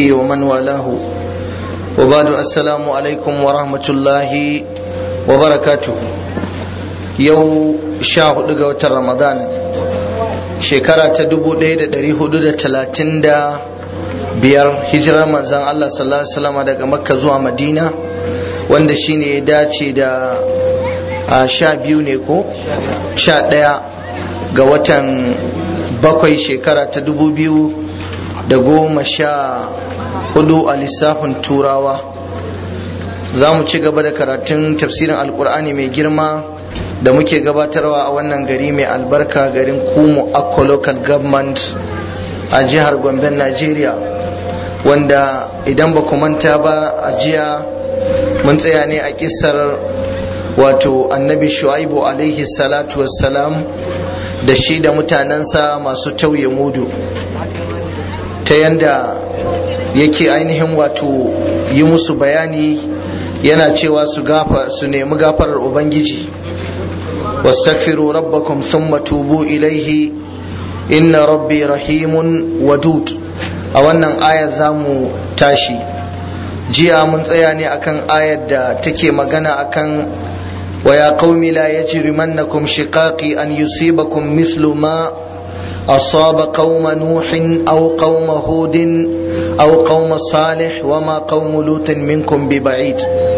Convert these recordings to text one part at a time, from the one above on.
ومن والاه وبعد السلام عليكم ورحمة الله وبركاته يو شاهد قوة رمضان شكرا تدبو ليدة دريه دودة تلاتين دا biyar hijirar manzan Allah sallallahu alaihi wasallam daga makka zuwa madina wanda shine ya dace da a sha biyu ne ko sha ɗaya ga watan bakwai shekara ta dubu biyu da goma sha hudu a lissafin turawa za mu ci gaba da karatun tafsirin alkur'ani mai girma da muke gabatarwa a wannan gari mai albarka garin kumu akko local government a jihar gomben nigeria wanda idan ba ku manta ba a jiya mun tsaya ne a kisar wato annabi shu'aibu alaihi salatu wassalam da shi da mutanensa masu tauye mudu ta yanda yake ainihin wato yi musu bayani yana cewa su gafa su nemi gafarar ubangiji واستغفروا ربكم ثم توبوا إليه إن ربي رحيم ودود a wannan ayar za mu tashi jiya mun tsaya ne akan ayar da take magana akan wa ya qaumi la yajrimannakum shiqaqi an yusibakum mislu ma asaba qauma nuhin aw qauma hudin aw qauma salih wa ma qaumu lutin minkum bi ba'id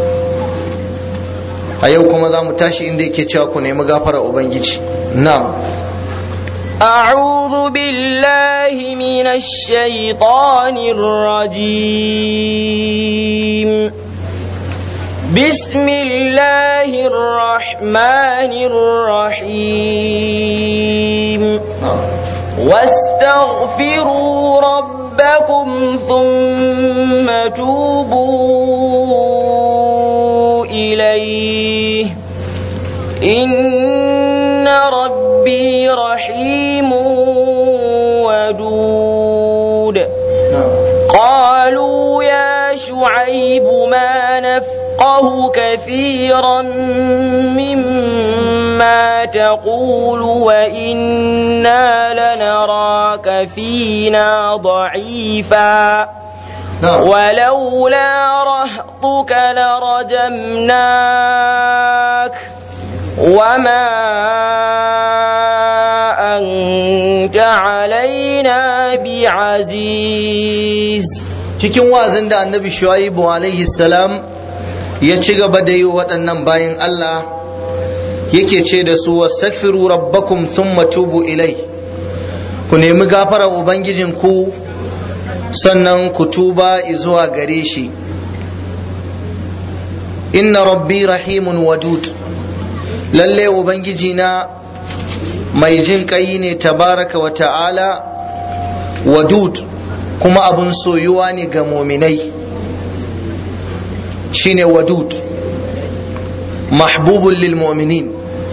a yau kuma za mu tashi inda yake cewa ku nemi gafara ubangiji na'am أعوذ بالله من الشيطان الرجيم بسم الله الرحمن الرحيم واستغفروا ربكم ثم توبوا إليه إن ربي رحيم ودود قالوا يا شعيب ما نفقه كثيرا مما تقول وإنا لنراك فينا ضعيفا ولولا رهطك لرجمناك وما أنت علينا بعزيز cikin wazin da annabi shu'aibu alaihi salam ya ci gaba da yi waɗannan bayan Allah yake ce da su wastaghfiru rabbakum thumma tubu ilai ku nemi gafara ubangijinku sannan ku tuba zuwa gare shi inna rabbi rahimun wadud lalle ubangiji na mai jin kai ne tabaraka wa ta'ala wadud kuma abun soyuwa ne ga muminai shine wadud mahbubun lil mu'minin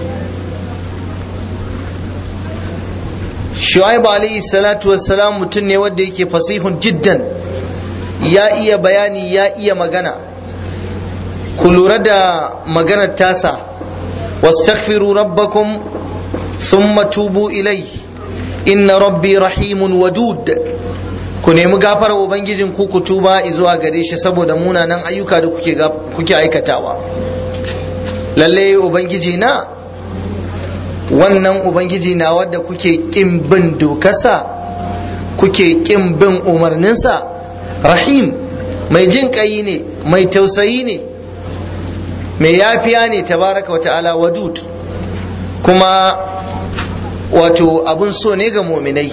shu'aib alayhi salatu wassalam mutum ne wanda yake fasihun jiddan ya iya bayani ya iya magana ku lura da maganar tasa واستغفروا ربكم ثم توبوا إليه إن ربي رحيم ودود ku nemi gafara ubangijin ku ku tuba zuwa gare shi saboda munanan ayyuka da kuke kuke aikatawa lalle ubangiji na wannan ubangiji na wadda kuke kin bin dokarsa kuke kin bin umarninsa rahim mai jin kai ne mai tausayi ne mai yafiya ne tabaraka wata'ala wadud kuma wato abun so ne ga muminai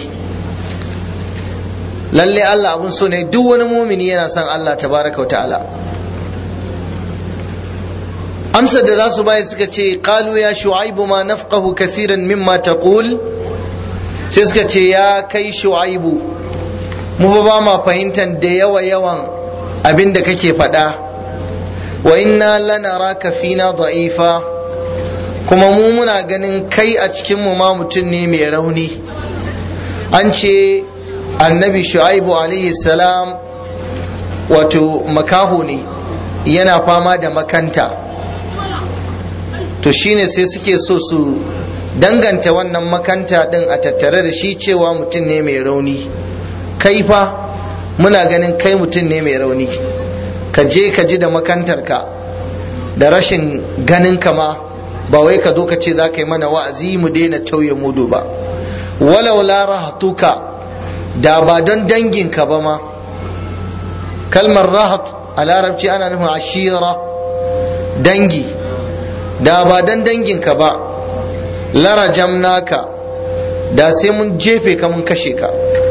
lalle Allah abun so ne duk wani mumini yana son Allah tabaraka wata'ala amsar da za su bayar suka ce qalu ya shu'aibu ma nafqahu kathiran mimma taqul sai suka ce ya kai shu'aibu mu ba ma fahimtar da yawa yawan abin da kake faɗa wa inna lanaraka fina da'ifa kuma mu muna ganin kai a cikin mu ma mutum ne mai rauni an ce annabi shu'aibu alaihi salam wato makaho ne yana fama da makanta to shine sai suke so su danganta wannan makanta din a tattare da shi cewa mutum ne mai rauni kai fa muna ganin kai mutum ne mai rauni ka je ka ji da makantarka da rashin ganin ka ma ba wai ka zo ka ce za ka yi mana wa'azi mu daina tauye mudu ba walau la rahatuka da ba don danginka ba ma kalmar rahat a larabci ana nufin ashira dangi da ba don danginka ba lara jamnaka da sai mun jefe ka mun kashe ka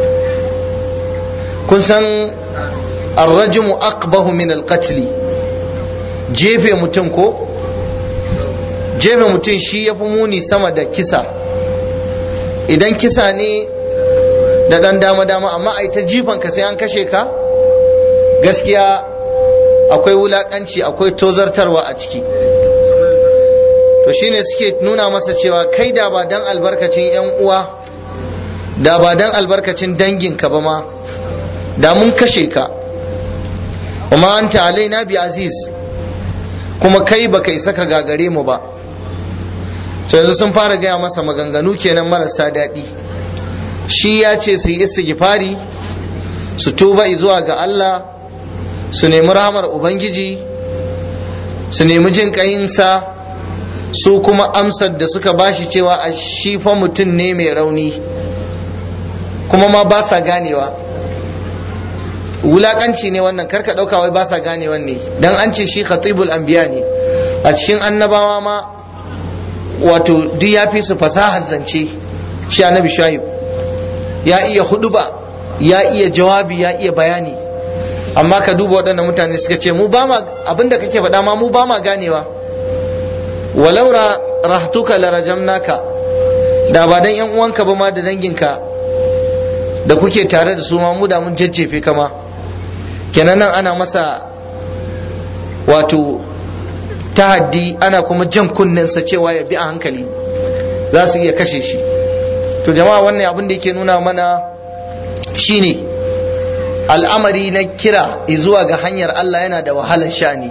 kun san arrajimu aqbahu min alqatli jefe mutum ko jefe mutum shi ya fi muni sama da kisa idan kisa ne da ɗan dama-dama amma a ta jifan ka sai an kashe ka gaskiya akwai wulaƙanci akwai tozartarwa a ciki to shine suke nuna masa cewa kai da ba dan albarkacin 'yan uwa da ba dan albarkacin danginka ba ma da mun kashe ka kuma anta alaina bi aziz kuma kai baka isa ka gagare mu ba to yanzu sun fara gaya masa maganganu kenan marasa daɗi shi ya ce su yi istighfari su tuba zuwa ga Allah su nemi rahamar ubangiji su nemi jin ƙayinsa su kuma amsar da suka bashi cewa a shi fa mutum ne mai rauni kuma ma ba sa ganewa wulakanci ne wannan karka ɗauka wai ba sa ganewan ne dan an ce shi khatibul anbiya ne a cikin annabawa ma wato duk ya fi su fasahar zance shi annabi shuaib ya iya huduba ya iya jawabi ya iya bayani amma ka duba waɗannan mutane suka ce mu ba ma abinda kake faɗa ma mu ba ma ganewa walau rahtuka la rajamnaka da ba dan yan uwanka ba ma da danginka da kuke tare da su ma mu da mun jajjefe kama kenan nan ana masa wato tahaddi ana kuma jan kunnensa cewa ya bi a hankali za su iya kashe shi to jama'a wannan abin da yake nuna mana shine al'amari na kira zuwa ga hanyar Allah yana da wahalar sha'ani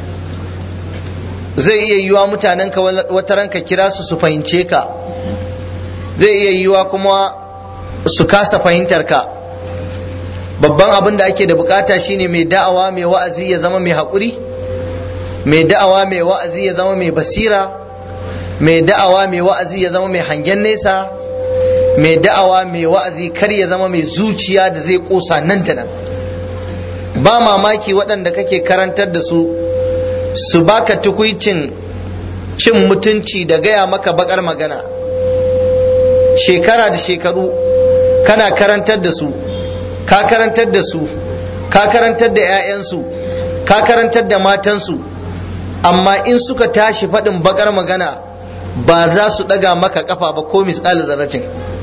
zai iya yiwa mutanen ka wata ranka kira su su fahimce ka zai iya yiwa kuma su kasa fahimtar ka babban abin da ake da bukata shine mai da'awa mai wa'azi ya zama mai haƙuri mai da'awa mai wa'azi ya zama mai basira mai da'awa mai wa'azi ya zama mai hangen nesa mai da'awa mai wa'azi kar ya zama mai zuciya da zai kosa nan da nan ba mamaki waɗanda kake karantar da su su baka tukuicin cin mutunci da gaya maka bakar magana shekara da shekaru kana karantar da su ka karantar da su ka karantar da 'ya'yansu ka karantar da matansu amma in suka tashi faɗin bakar magana ba za su ɗaga maka kafa ba ko misali zarratin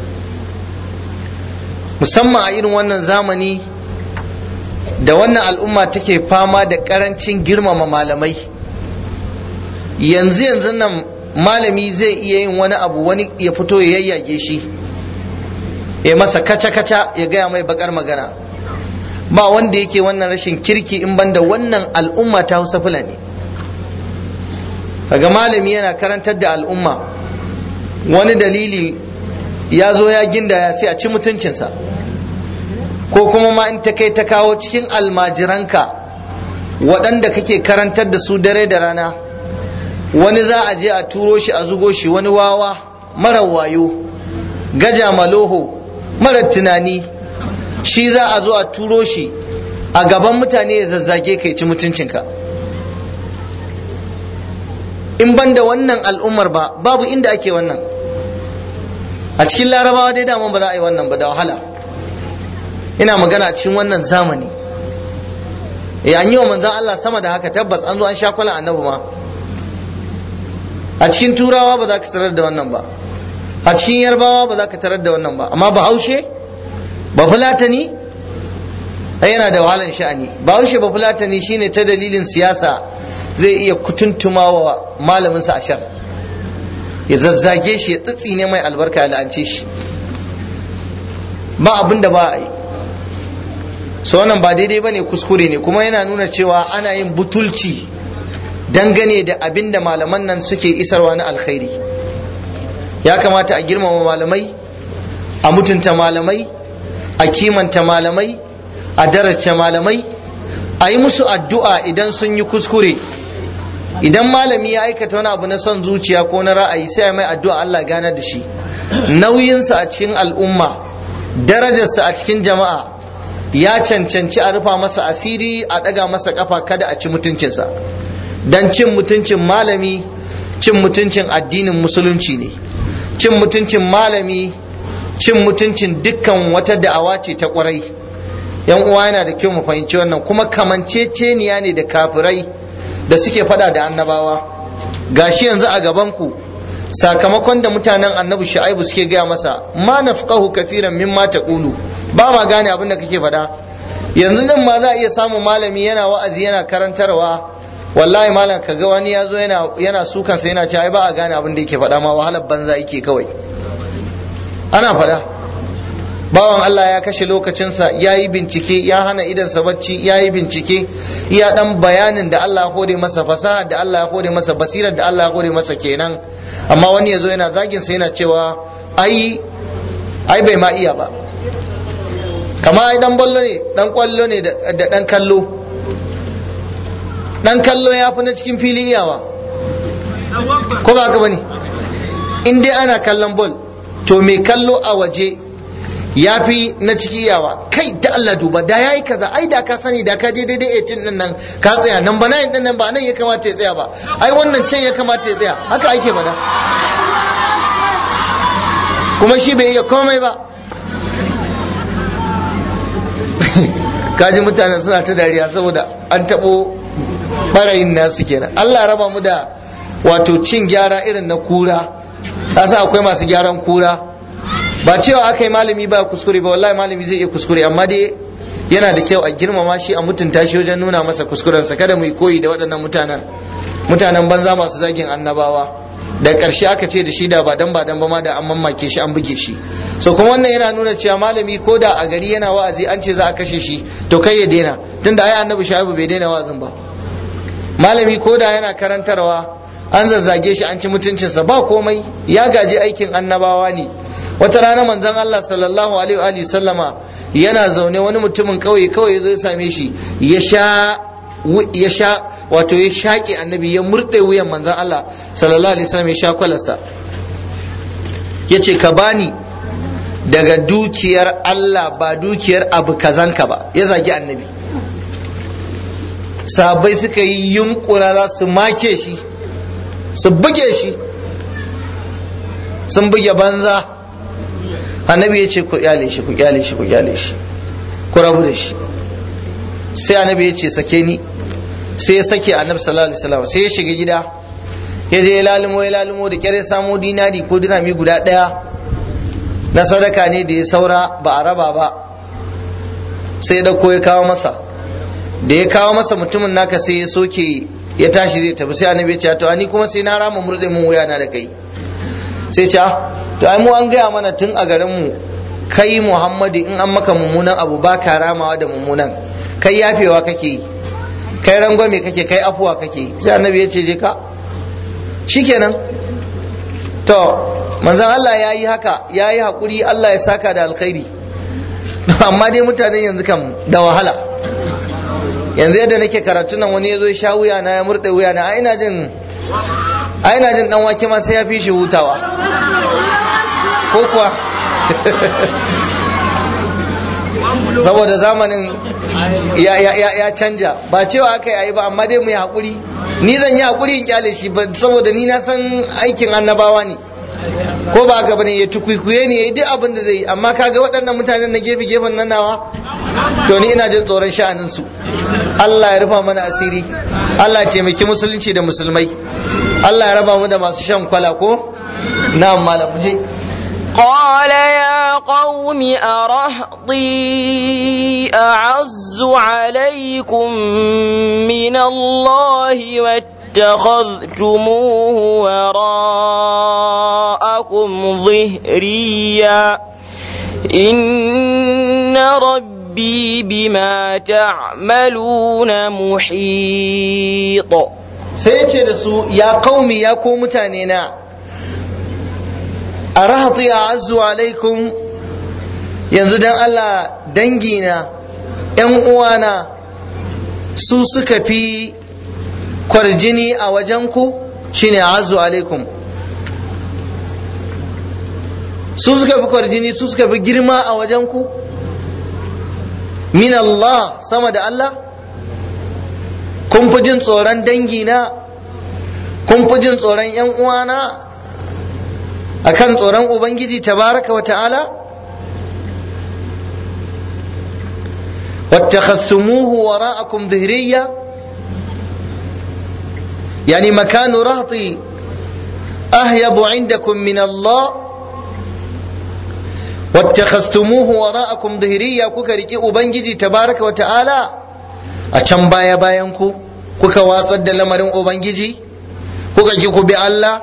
musamman a irin wannan zamani da wannan al'umma take fama da ƙarancin girmama malamai yanzu yanzu nan malami zai iya yin wani abu wani ya fito ya yayyage shi ya masa kaca-kaca ya gaya mai bakar magana ba wanda yake wannan rashin kirki in banda wannan al'umma ta hausa fulani kaga malami yana karantar da al'umma wani dalili ya zo ya ginda ya sai a ci mutuncinsa ko kuma ma in ta kai ta kawo cikin almajiranka waɗanda kake karantar da su dare da rana wani za a je a turo shi a zugo shi wani wawa mara wayo gaja maloho mara tunani shi za a zo a turo shi a gaban mutane ya zazzage kai ci mutuncinka in ban da wannan al'ummar ba babu inda ake wannan a cikin larabawa dai daman ba za a yi wannan ba da wahala ina magana a cikin wannan zamani ya an yi wa manzan Allah sama da haka tabbas an zo an sha kwala annabi ma a cikin turawa ba za ka tarar da wannan ba a cikin yarbawa ba za ka tarar da wannan ba amma bahaushe ba fulatani yana da wahalan sha'ani bahaushe ba fulatani shine ta dalilin siyasa zai iya kutuntuma wa malaminsa a shar ya zazzage shi ya tsitsine mai albarka ya la'ance shi ba abin da ba a yi so wannan ba daidai ba ne kuskure ne kuma yana nuna cewa ana yin butulci dangane da abin da malaman nan suke isarwa na alkhairi ya kamata a girmama malamai a mutunta malamai a kimanta malamai a daraja malamai a yi musu addu'a idan sun yi kuskure idan malami ya aikata wani abu na son zuciya ko na ra'ayi sai mai addu'a Allah gane da shi nauyinsa a cikin al'umma darajarsa a cikin jama'a ya cancanci a rufa masa asiri a ɗaga masa ƙafa kada a ci mutuncinsa don cin mutuncin malami cin mutuncin addinin musulunci ne cin mutuncin malami cin mutuncin dukkan wata da'awa ce ta ƙwarai yan uwa yana da kyau mu fahimci wannan kuma kamanceceniya ne da kafirai da suke fada da annabawa gashi yanzu a gaban ku sakamakon da mutanen annabi shu'aibu suke gaya masa ma nafqahu kaseeran mimma taqulu ba ma gane abin da kake faɗa yanzu nan ma za a iya samun malami yana wa'azi yana karantarwa wallahi malam kaga wani ya zo yana yana sukan sa yana cewa ai ba a gane abin da yake faɗa ma wahalar banza yake kawai ana faɗa bawan Allah ya kashe lokacinsa ya yi bincike ya hana idansa bacci ya yi bincike ya dan bayanin da Allah ya hore masa fasaha da Allah ya hore masa basirar da Allah ya hore masa kenan amma wani ya zo yana zagin sa yana cewa ai ai bai ma iya ba kama ai dan ballo ne dan kwallo ne da dan kallo dan kallo ya fi na cikin fili iyawa ko ba haka bane in dai ana kallon ball to mai kallo a waje ya fi na ciki iyawa kai da Allah duba da yayi kaza ai da ka sani da ka je daidai 18 din nan ka tsaya nan ba nan din nan ba nan ya kamata ya tsaya ba ai wannan can ya kamata ya tsaya haka ake faɗa kuma shi bai iya komai ba kaji mutanen suna ta dariya saboda an taɓo ɓarayin nasu kenan Allah raba mu da wato cin gyara irin na kura sa akwai masu gyaran kura ba cewa aka yi malami ba kuskure ba wallahi malami zai iya kuskure amma dai yana da kyau a girmama shi a mutunta shi wajen nuna masa kuskurensa kada mu yi koyi da waɗannan mutanen mutanen banza masu zagin annabawa da ƙarshe aka ce da shi da ba dan ba dan ba ma da an mamake shi an buge shi so kuma wannan yana nuna cewa malami ko da a gari yana wa'azi an ce za a kashe shi to kai ya daina tunda ai annabi shaibu bai daina wa'azin ba malami ko da yana karantarwa an zazzage shi an ci mutuncinsa ba komai ya gaji aikin annabawa ne wata rana manzon Allah sallallahu alaihi wa sallama yana zaune wani mutumin kauye kawai ya zo ya same shi ya sha ya sha wato ya shaƙe annabi ya murɗe wuyan manzon Allah sallallahu alaihi wasallam ya sha kwalarsa ya ce ka bani daga dukiyar Allah ba dukiyar abu kazanka ba ya zagi annabi sabai suka yi yunkura za su make shi su buge shi sun buge banza annabi ya ce ku kyale shi ku kyale shi ku kyale shi ku rabu da shi sai annabi ya ce sake ni sai ya sake annabi sallallahu alaihi wasallam sai ya shiga gida ya je ya lalimo ya lalimo da kyar ya samo dinari ko dirami guda daya na sadaka ne da ya saura ba a raba ba sai ya dauko ya kawo masa da ya kawo masa mutumin naka sai ya soke ya tashi zai tafi sai annabi ya ce to ani kuma sai na rama murde mun wuya na da kai sai ce to ai mu an gaya mana tun a garin mu kai Muhammadu in an maka mummunan abu ba ka ramawa da mummunan kai yafewa kake yi kai rangwame kake kai afuwa kake yi sai annabi ya ce je ka shikenan to manzon Allah ya yi haka ya yi haƙuri Allah ya saka da alkhairi amma dai mutanen yanzu kam da wahala yanzu yadda nake karatu nan wani ya zo ya sha wuya na ya murɗe wuya na a ina jin a ina jin dan wake ma sai ya fi shi hutawa ko kuwa saboda zamanin ya canja ba cewa aka yi ba amma dai mu yi haƙuri ni zan yi haƙuri in kyale shi saboda ni na san aikin annabawa ne ko ba haka bane ya tukwikwiye ne ya yi duk abin da zai yi amma kaga waɗannan mutanen na gefe gefen nan nawa to ni ina jin tsoron sha'anin su Allah ya rufa mana asiri Allah ya taimaki musulunci da musulmai Allah ya raba mu da masu shan kwala ko na'am malam mu je قال يا قوم أرهطي أعز عليكم من الله واتخذتموه وراءكم ظهريا إن ربي بما تعملون محيط سيتي رسول يا قومي يا قوم تانينا a rahatu ya azu alaikum yanzu dan Allah dangina ‘yan uwana su suka fi kwarjini a wajenku shine azu alaikum su suka fi kwarjini su suka fi girma a wajenku min Allah sama da Allah kun fi jin tsoron dangina kun fi jin tsoron ‘yan uwana akan tsoron Ubangiji tabaraka wa ta'ala واتخذتموه وراءكم ظهريا يعني مكان رهطي أهيب عندكم من الله واتخذتموه وراءكم ظهريا كوكا ريكي أبنجي تبارك وتعالى أشم بايا بايانكو كوكا واصد لمرين أبنجي كوكا جيكو بالله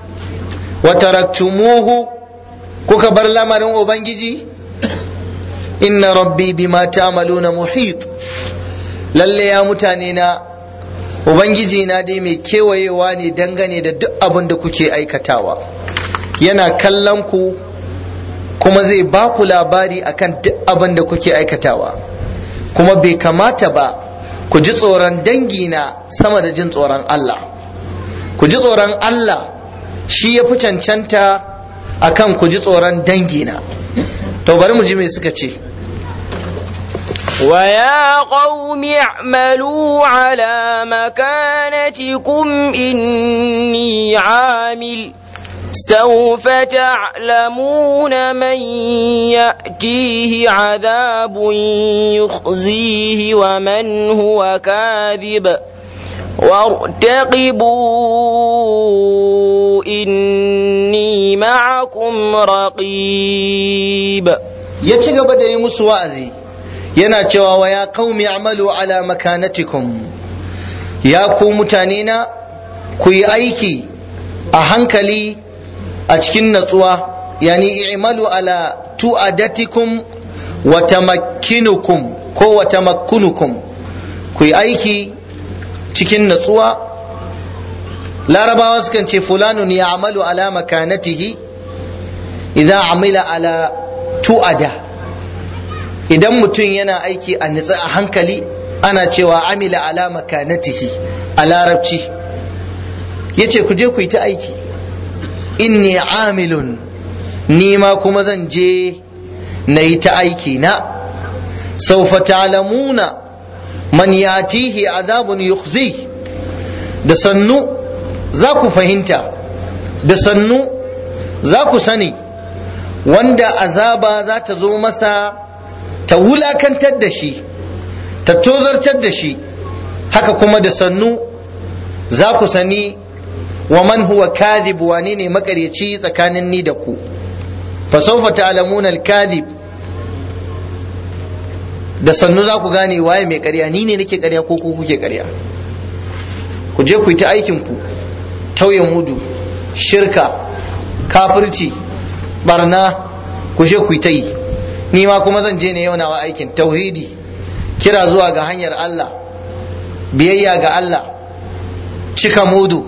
وتركتموه كوكا برلمرين أبنجي inna rabbi bima ta'maluna muhit lalle ya mutane na ubangiji na dai mai kewayewa ne dangane da duk abin da kuke aikatawa yana kallon ku kuma zai ba ku labari akan duk abin da kuke aikatawa kuma bai kamata ba ku ji tsoron dangina sama da jin tsoron Allah ku ji tsoron Allah shi ya fi cancanta akan ku ji tsoron dangina to bari mu ji me suka ce ويا قوم اعملوا على مكانتكم إني عامل سوف تعلمون من يأتيه عذاب يخزيه ومن هو كاذب وارتقبوا إني معكم رقيب ya ci gaba da yi musu wa'azi yana cewa wa ya qaumi amalu ala makanatikum ya ku mutane na ku yi aiki a hankali a cikin natsuwa yani i'malu ala tu'adatikum wa tamakkinukum ko wa tamakkunukum ku yi aiki cikin natsuwa larabawa sukan ce fulanun ya amalu ala makanatihi idza amila ala tu'ada idan mutum yana aiki a nitsa a hankali ana cewa amila ala makanatihi a larabci yace ku je ku yi ta aiki inni amilun ni ma kuma zan je na yi ta aiki na saufa ta'lamuna man yatihi azabun yukhzi da sannu za ku fahimta da sannu za ku sani wanda azaba za ta zo masa ta wulakantar da shi ta tozartar da shi haka kuma da sannu za ku sani wa man huwa kadhib wane ne makaryaci tsakanin ni da ku fa sawfa ta'lamuna al-kadhib da sannu za ku gane waye mai ƙarya ni ne nake ƙarya ko ku kuke ƙarya ku je ku yi ta aikin ku tauye mudu shirka kafirci barna ku je ku yi ta yi ni ma kuma zan je ne yau nawa aikin tauhidi kira zuwa ga hanyar Allah biyayya ga Allah cika mudu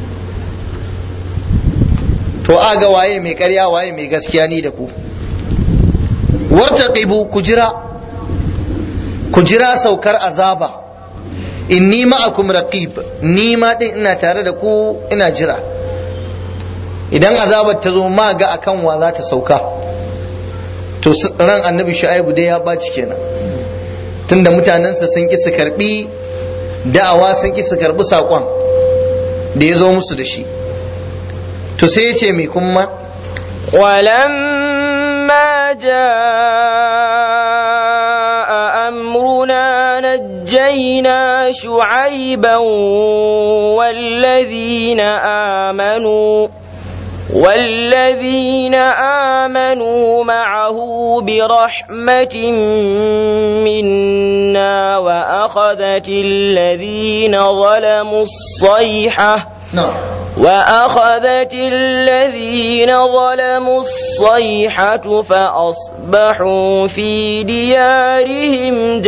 to aga waye mai ƙarya waye mai gaskiya ni da ku wartaqibu ku jira ku jira saukar azaba inni ma'akum raqib ni ma din ina tare da ku ina jira idan azabar ta zo ma ga akan wa za ta sauka to ran annabi shu'aibu dai ya baci kenan tunda mutanensa sun ki su karbi da'awa sun ki su karbi saƙon da ya zo musu da shi to sai ya ce mai kuma ولما جاء أمرنا نجينا شعيبا والذين آمنوا والذين آمنوا معه برحمة منا وأخذت الذين ظلموا الصيحة نعم وأخذت الذين ظلموا الصيحة فأصبحوا في ديارهم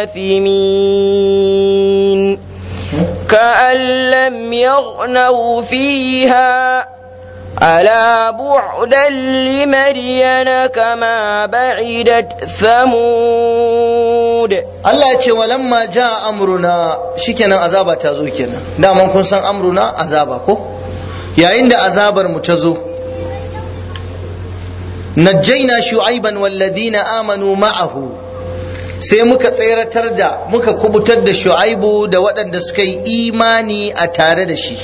جاثمين كأن لم يغنوا فيها ألا بعدا لمدين كما بعدت ثمود Allah ya ce walamma ja amruna shikenan azaba ta zo kenan daman kun san amruna azaba ko yayin da azabar mu ta zo najjaina shu'aiban walladina amanu ma'ahu sai muka tseratar da muka kubutar da shu'aibu da waɗanda suka yi imani a tare da shi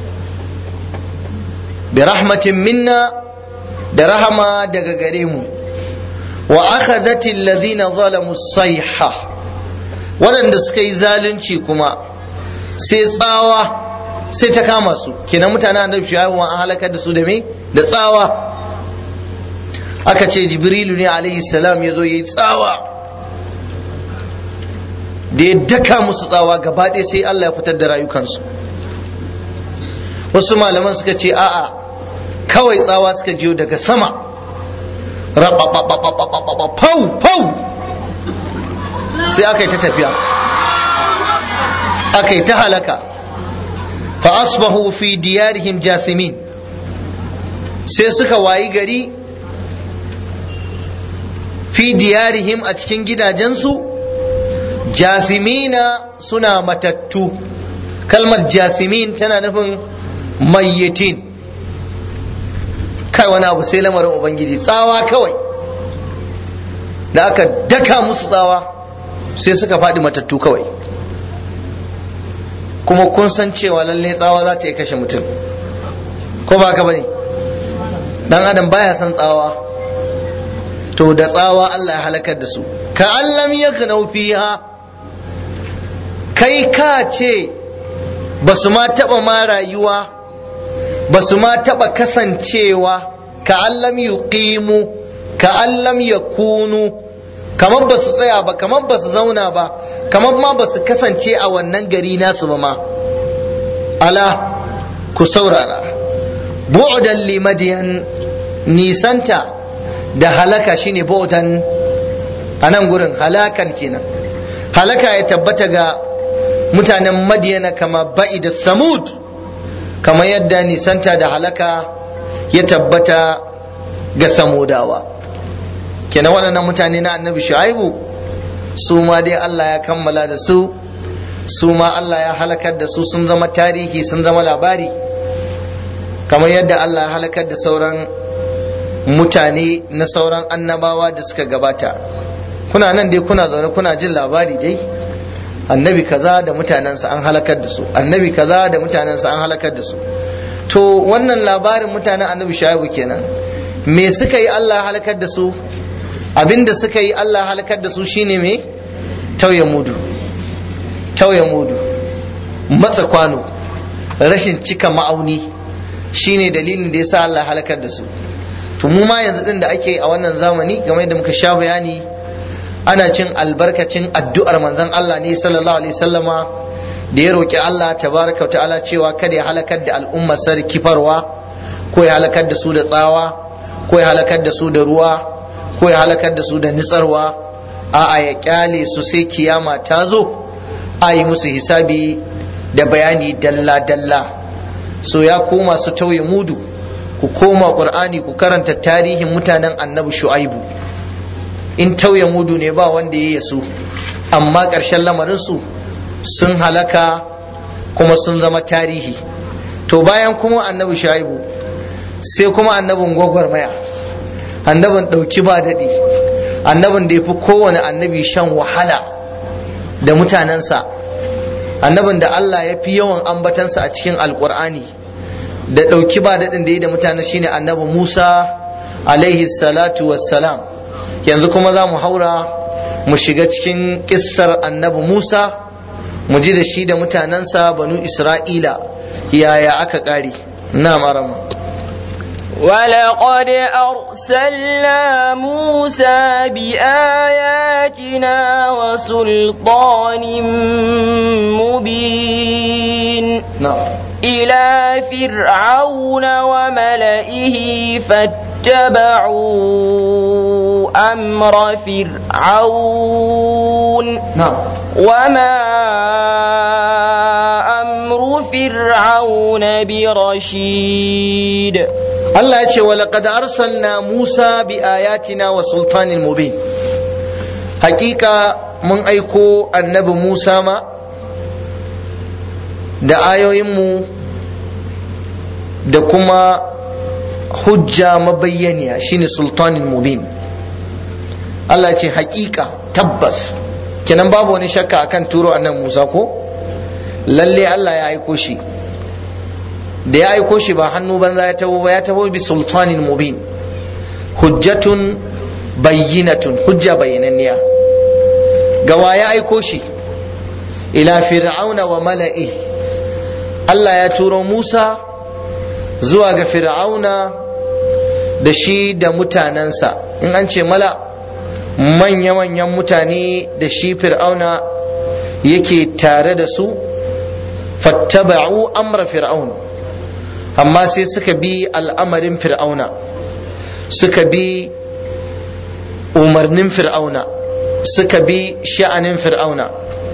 bi rahmatin minna da rahama daga gare mu wa akhadhati alladhina zalamu sayha waɗanda suka yi zalunci kuma sai tsawa sai ta kama su kenan mutanen annabi shu'aibu an halakar da su da me da tsawa aka ce jibrilu ne alaihi salam ya zo ya yi tsawa da ya daka musu tsawa gaba ɗaya sai Allah ya fitar da rayukansu wasu malaman suka ce a'a kawai tsawa suka jiyo daga sama pau pau sai aka yi ta tafiya aka yi ta halaka fa asbahu fi diyarihim jasimin sai suka wayi gari fi diyarihim a cikin gidajensu jasimina suna matattu kalmar jasimin tana nufin mayyitin kai wani abu sai lamarin ubangiji tsawa kawai da aka daka musu tsawa sai suka faɗi matattu kawai kuma kun san cewa lalle tsawa za ta iya kashe mutum ko ba ka bane dan adam baya son tsawa to da tsawa Allah ya halakar da su ka allam yaknau fiha kai ka ce ba su ma taɓa ma rayuwa ba su ma taɓa kasancewa ka allam yuqimu ka allam yakunu kamar ba su tsaya ba kamar ba su zauna ba kamar ma ba su kasance a wannan gari nasu ba ma ala ku saurara bu'dan limadiyan nisanta da halaka shine bu'dan a nan gurin halakan kenan halaka ya tabbata ga mutanen madiyana kama ba'i da samud kama yadda nisanta da halaka ya tabbata ga samudawa kenan waɗannan mutane na annabi shu'aibu su ma dai Allah ya kammala da su su ma Allah ya halakar da su sun zama tarihi sun zama labari kamar yadda Allah ya halakar da sauran mutane na sauran annabawa da suka gabata kuna nan dai kuna zaune kuna jin labari dai annabi kaza da mutanensa an halakar da su annabi kaza da mutanensa an halakar da su to wannan labarin mutanen annabi shu'aibu kenan me suka yi Allah halakar da su abinda suka yi Allah halakar da su shine me tauye mudu tauye mudu matsa kwano rashin cika ma'auni shine dalilin da yasa Allah halakar da su to mu ma yanzu din da ake a wannan zamani game da muka sha bayani ana cin albarkacin addu'ar manzon Allah ne sallallahu alaihi sallama da ya roƙi Allah tabaraka wa ta'ala cewa kada ya halakar da al'ummar sar kifarwa ko ya halakar da su da tsawa ko ya halakar da su da ruwa ko ya halakar da su da nitsarwa a'a ya kyale su sai kiyama ta zo a yi musu hisabi da bayani dalla dalla so ya koma su tauye mudu ku koma qur'ani ku karanta tarihin mutanen annabi shu'aibu in tauye mudu ne ba wanda ya yasu amma ƙarshen lamarinsu sun halaka kuma sun zama tarihi to bayan kuma annabi shaibu sai kuma annabin gwagwarmaya annabin ɗauki ba daɗi annabin da ya fi kowane annabi shan wahala da mutanensa annabin da Allah ya fi yawan ambatansa a cikin alkur'ani da ɗauki ba daɗin da ya da mutanen shine annabi musa alaihi salatu wassalam yanzu kuma za mu haura mu shiga cikin kissar annabi Musa mu ji da shi da mutanensa banu Isra'ila yaya aka ƙare na marama ولقد أرسلنا موسى بآياتنا وسلطان مبين نعم إلى فرعون وملئه فاتبعوا أمر فرعون نعم وما أمر فرعون برشيد Allah ya ce wa laqad arsalna Musa bi ayatina wa sultanin mubin hakika mun aiko annabi Musa ma da ayoyinmu da kuma hujja mabayyaniya shine sultanin mubin Allah ce hakika tabbas kenan babu wani shakka akan turo annan Musa ko lalle Allah ya aiko shi da ya aiko shi ba hannu banza ya tabo ba ya tabo bi sultanin mubin hujjatun bayyinatun hujja bayyananniya ga wa ya aiko shi ila fir'auna wa mala'i Allah ya turo Musa zuwa ga fir'auna da shi da mutanensa in an ce mala manya-manyan mutane da shi fir'auna yake tare da su fattaba'u amra fir'aun amma sai suka bi al'amarin fir'auna suka bi umarnin fir'auna suka bi sha'anin fir'auna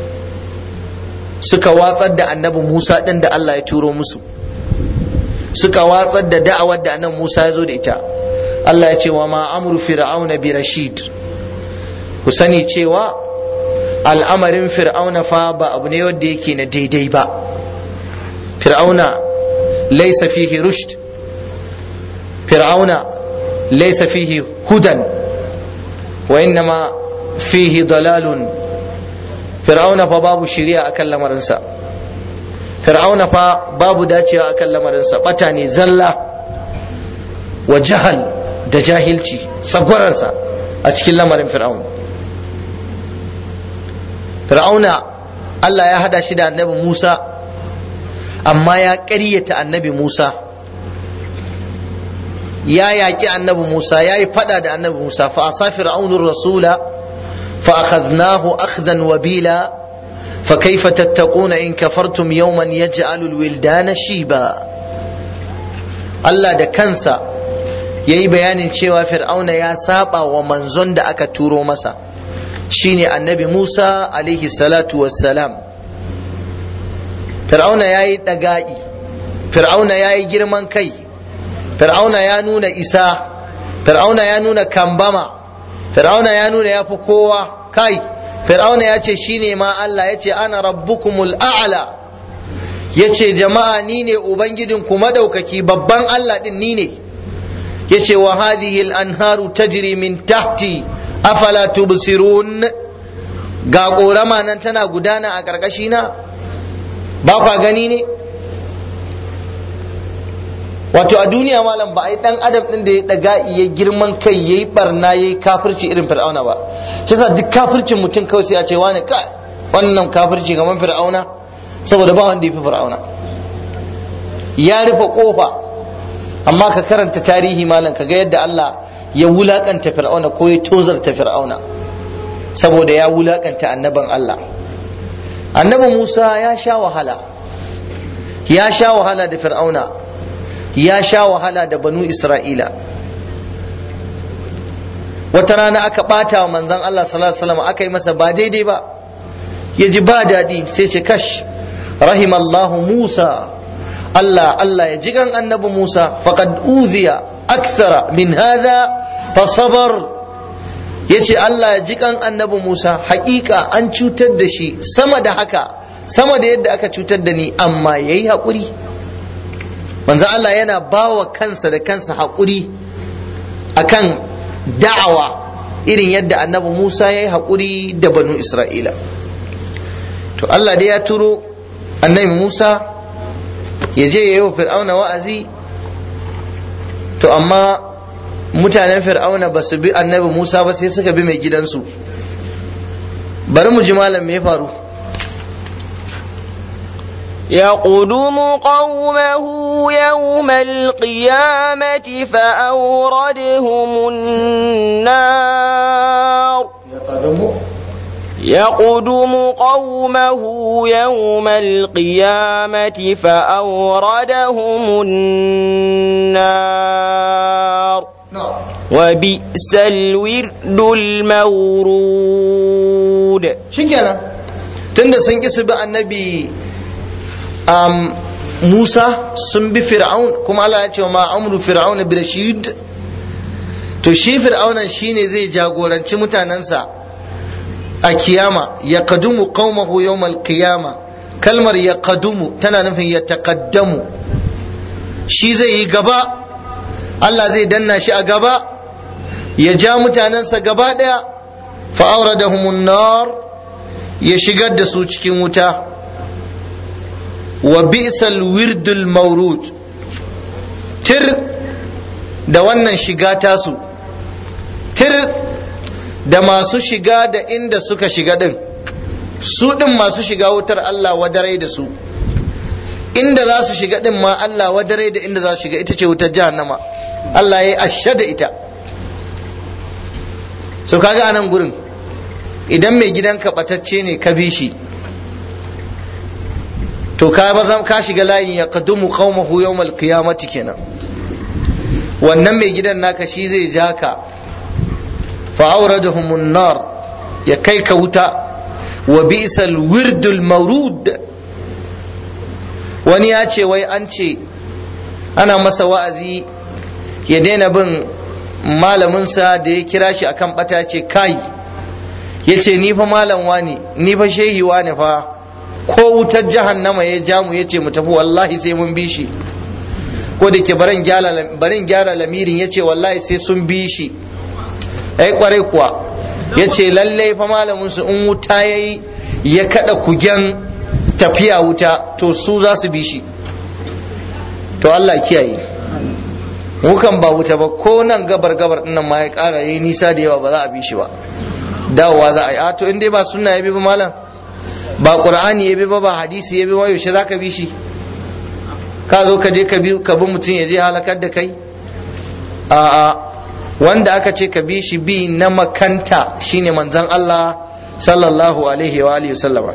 suka watsar da annabi musa ɗin da allah ya turo musu suka watsar da da'awar da annabi musa ya zo da ita allah ya ce wa ma amru fir'auna bi rashid ku sani cewa al'amarin fir'auna fa ba abu ne wanda yake na daidai ba fir'auna laisa fihi rushd fir'auna laisa fihi hudan wa innama fihi dalalun fir'auna fa babu shiriya akan lamarinsa fir'auna fa babu dacewa akan lamarinsa bata ne zalla wa jahal da jahilci tsagwaransa a cikin lamarin fir'auna fir'auna Allah ya hada shi da annabi Musa amma ya ƙaryata annabi Musa ya yaƙi annabi Musa ya yi fada da annabi Musa fa asa fir'aunur rasula fa akhadnahu akhdan wabila fa kaifa tattaquna in kafartum yawman yaj'alul wildana shiba Allah da kansa yayi bayanin cewa fir'auna ya saba wa manzon da aka turo masa shine annabi Musa alaihi salatu wassalam fir'auna ya yi ɗaga'i fir'auna ya yi girman kai fir'auna ya nuna isa fir'auna ya nuna kambama fir'auna ya nuna ya fi kowa kai fir'auna ya ce shine ma Allah ya ce ana rabbukumul a'la ya ce jama'a ni ne ubangijinku madaukaki babban Allah din ni ne ya ce wa hadhihi al-anharu tajri min tahti afala tubsirun ga ƙorama nan tana gudana a ƙarƙashina ba kwa gani ne wato a duniya malam ba a yi ɗan adam ɗin da ya ɗaga ya girman kai ya yi ɓarna ya yi kafirci irin fir'auna ba shi sa duk kafircin mutum kawai sai a ce wani ka wannan kafirci kamar fir'auna saboda ba wanda ya fi fir'auna ya rufe ƙofa amma ka karanta tarihi malam ka ga yadda Allah ya wulakanta fir'auna ko ya tozarta fir'auna saboda ya wulakanta annaban Allah annabi Musa ya sha wahala ya sha wahala da fir'auna ya sha wahala da banu Isra'ila wata rana aka bata wa manzon Allah sallallahu alaihi wasallam aka yi masa ba daidai ba ya ji ba daɗi sai ce kash rahimallahu Musa Allah Allah ya jigan annabi Musa faqad uziya akthara min hadha fasabar ya ce Allah ya ji kan annabi Musa hakika an cutar da shi sama da haka sama da yadda aka cutar da ni amma ya yi haƙuri manzo Allah yana bawa kansa da kansa haƙuri akan da'awa irin yadda annabi Musa ya yi haƙuri da banu Isra'ila to Allah dai ya turo annabi Musa ya je ya yi wa fir'auna wa'azi to amma mutanen fir'auna ba su bi annabi musa ba sai suka bi mai gidansu bari mu ji malam me ya faru يقدم قومه يوم القيامة فأوردهم النار يقدم قومه يوم القيامة فأوردهم النار وبئس الورد المورود shikenan tunda sun ƙi su bi annabi um, Musa sun bi Fir'aun kuma Allah ya ce ma amru Fir'aun bi rashid to shi Fir'aunan shine zai jagoranci mutanensa a kiyama ya kadumu qaumahu yawmal qiyama kalmar ya kadumu tana nufin ya taqaddamu shi zai yi gaba Allah zai danna shi a gaba ya ja mutanensa gaba daya fa'auradahum nar ya shigar da su cikin wuta wa bi'sal wirdul maurud tir da wannan shiga tasu tir da masu shiga da inda suka shiga din su din masu shiga wutar Allah wadarai da su inda za su shiga din ma Allah wadarai da inda za su shiga ita ce wutar jahannama Allah ya yi ashe da ita so kaga anan gurin idan mai gidanka batacce ne ka bi shi to ka bazam ka shiga layin ya qadumu qaumahu yawmal qiyamati kenan wannan mai gidan naka shi zai ja ka fa awradahumun nar ya kai ka wuta wa bi'sal wirdul mawrud wani ya ce wai an ce ana masa wa'azi ya daina bin malaminsa da ya kira shi akan bata ce kai ya ce ni fa malam wani ni fa shehi wani fa ko wutar jahannama ya ja mu ya ce mu tafi wallahi sai mun bi shi ko da ke barin gyara lamirin ya ce wallahi sai sun bi shi ai kwarai kuwa ya ce lallai fa malamin su in wuta ya yi ya kada kugen tafiya wuta to su za su bi shi to Allah kiyaye mukan ba wuta ba ko nan gabar gabar dinnan ma ya kara yayi nisa da yawa ba za a bi shi ba dawowa za a yi a to in dai ba sunna ya bi ba malam ba qur'ani ya bi ba ba hadisi ya bi ba yaushe zaka bi shi ka zo ka je ka bi ka bi mutum ya je halakar da kai a a wanda aka ce ka bi shi bi na makanta shine manzon Allah sallallahu alaihi wa alihi wasallama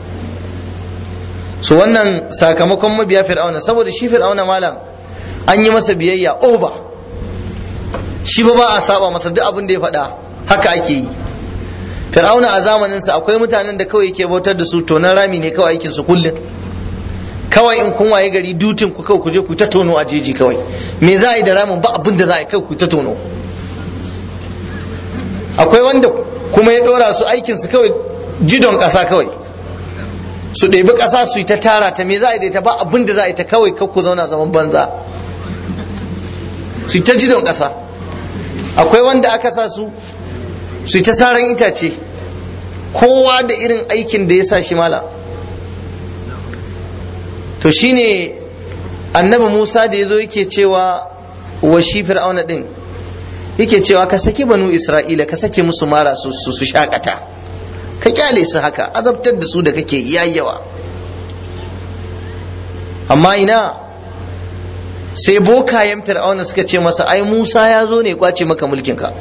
so wannan sakamakon mabiya fir'auna saboda shi fir'auna malam an yi masa biyayya oba shi ba ba a saba masa duk abin da ya faɗa haka ake yi fir'auna a zamaninsa akwai mutanen da kawai yake bautar da su tonan rami ne kawai aikin su kullum kawai in kun waye gari dutin ku kawai ku je ku ta tono a jeji kawai me za a yi da ramin ba abin da za a yi kawai ku ta tono akwai wanda kuma ya ɗora su aikin su kawai jidon ƙasa kawai su ɗebi ƙasa su yi ta tara ta me za a yi da ita ba abin da za a yi ta kawai ku zauna zaman banza su yi ta jidon ƙasa akwai wanda aka sa su su yi ta saran itace kowa da irin aikin da ya sa shi mala to shine annabi musa da ya zo yake cewa wa shi fir'auna din yake cewa ka saki banu isra'ila ka sake musu mara su su shakata ka kyale su haka azabtar da su da kake yayyawa amma ina sai bokayen fir'auna suka ce masa ai musa ya zo ne kwace maka mulkinka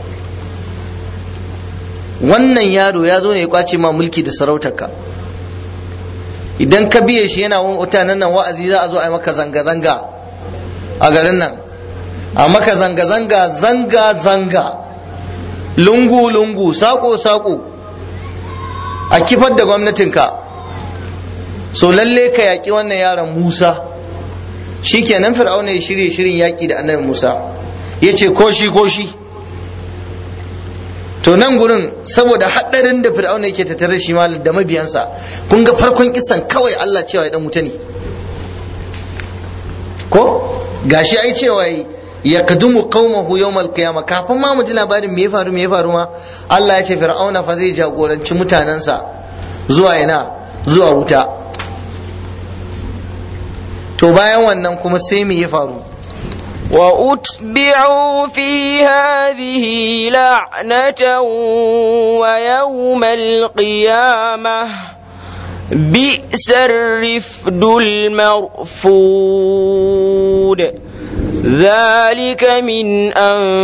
wannan yaro ya zo ne ya kwace ma mulki da sarautarka idan ka biye shi yana mutanen nan wa'azi za a zo a yi maka zanga-zanga a garin nan a maka zanga-zanga zanga-zanga lungu-lungu sako-sako a kifar da gwamnatinka so lalle ka yaƙi wannan yaron musa shi kenan fir'auna ya shirye shirin yaƙi da annabi musa ya ce ko shi ko shi to nan gurin saboda haɗarin da fir'auna yake tattare shi ma da mabiyansa kun ga farkon kisan kawai Allah cewa ya dan wuta ne ko gashi ai cewa ya kadumu qaumahu yawmal qiyamah kafin ma mu ji labarin me ya faru me ya faru ma Allah ya ce fir'auna fa zai jagoranci mutanensa zuwa ina zuwa wuta to bayan wannan kuma sai me ya faru وأتبعوا في هذه لعنة ويوم القيامة بئس الرفد المرفود ذلك من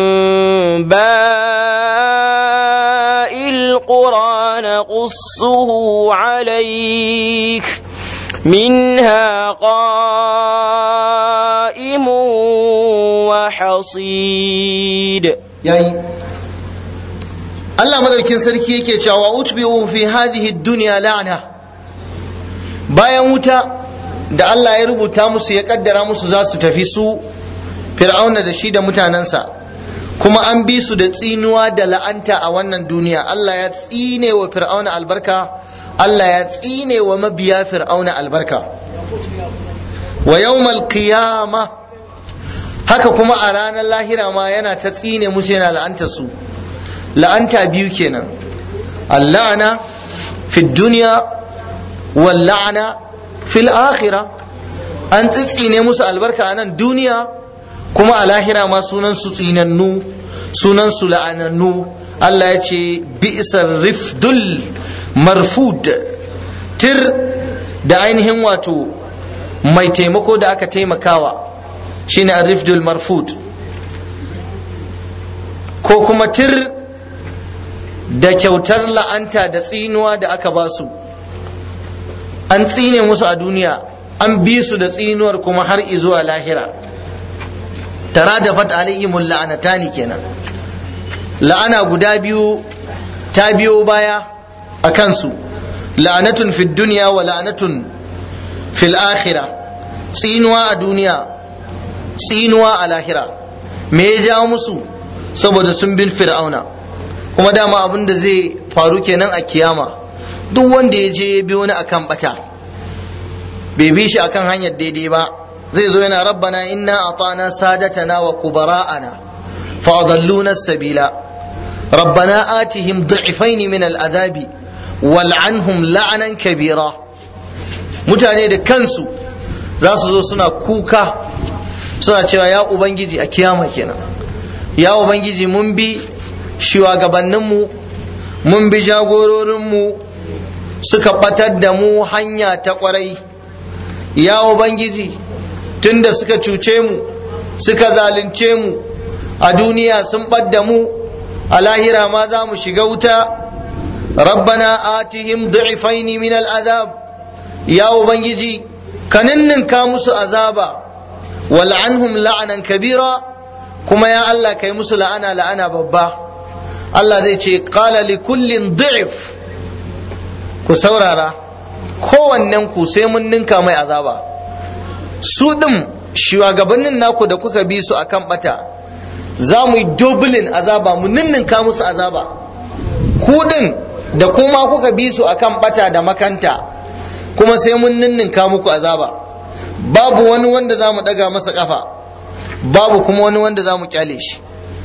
أنباء القرى نقصه عليك منها قائم وحصيد yayi Allah madaukin sarki yake cewa utbi'u fi hadhihi dunya la'na bayan wuta da Allah ya rubuta musu ya kaddara musu za su tafi su fir'auna da shi da mutanensa kuma an bi su da tsinuwa da la'anta a wannan duniya Allah ya tsine wa fir'auna albarka Allah ya tsine wa mabiya fir'auna albarka wa yawmal qiyama haka kuma a ranar lahira ma yana ta tsine musu yana la'anta su la'anta biyu kenan allana fi duniya wal la'ana fil akhirah an tsitsine musu albarka a nan duniya kuma a lahira ma sunan su tsinannu sunan su la'anannu Allah ya ce bi'sar rifdul marfud tir da ainihin wato mai taimako da aka taimakawa shine rifdul marfud ko kuma tir da kyautar la'anta da tsinuwa da aka ba su an tsine musu a duniya an bi su da tsinuwar kuma har izuwa lahira tara da fat alaihimul la'anatani kenan la'ana guda biyu ta biyo baya a kansu la'anatun fid duniya wa la'anatun fil akhira tsinuwa a duniya tsinuwa a lahira me ya jawo musu saboda sun bin fir'auna kuma dama abin da zai faru kenan a kiyama duk wanda ya je ya bi wani akan bata bai bi shi akan hanyar daidai ba zai zo yana rabbana inna atana sadatana wa kubara'ana fa adalluna sabila rabbana atihim du'ifaini min al'adabi wal'anhum la'anan kabira mutane da kansu za su zo suna kuka suna cewa ya ubangiji a kiyama kenan ya ubangiji mun bi shugabanninmu mun bi jagororinmu suka batar da mu hanya ta kwarai ya ubangiji tunda suka cuce mu suka zalunce mu a duniya sun ɓadda mu a lahira ma za mu shiga wuta rabbana atihim du'ifaini min al'azab ya ubangiji ka ninninka musu azaba wal'anhum la'anan kabira kuma ya Allah kai musu la'ana la'ana babba Allah zai ce qala li kullin du'if ku saurara kowannen ku sai mun ninka mai azaba su ɗin shugabannin naku da kuka bi su akan bata za mu yi dublin azaba mu ninninka musu azaba ku ɗin da kuma kuka bi su akan bata da makanta kuma sai mun ninninka muku azaba babu wani wanda za mu ɗaga masa ƙafa babu kuma wani wanda za mu kyale shi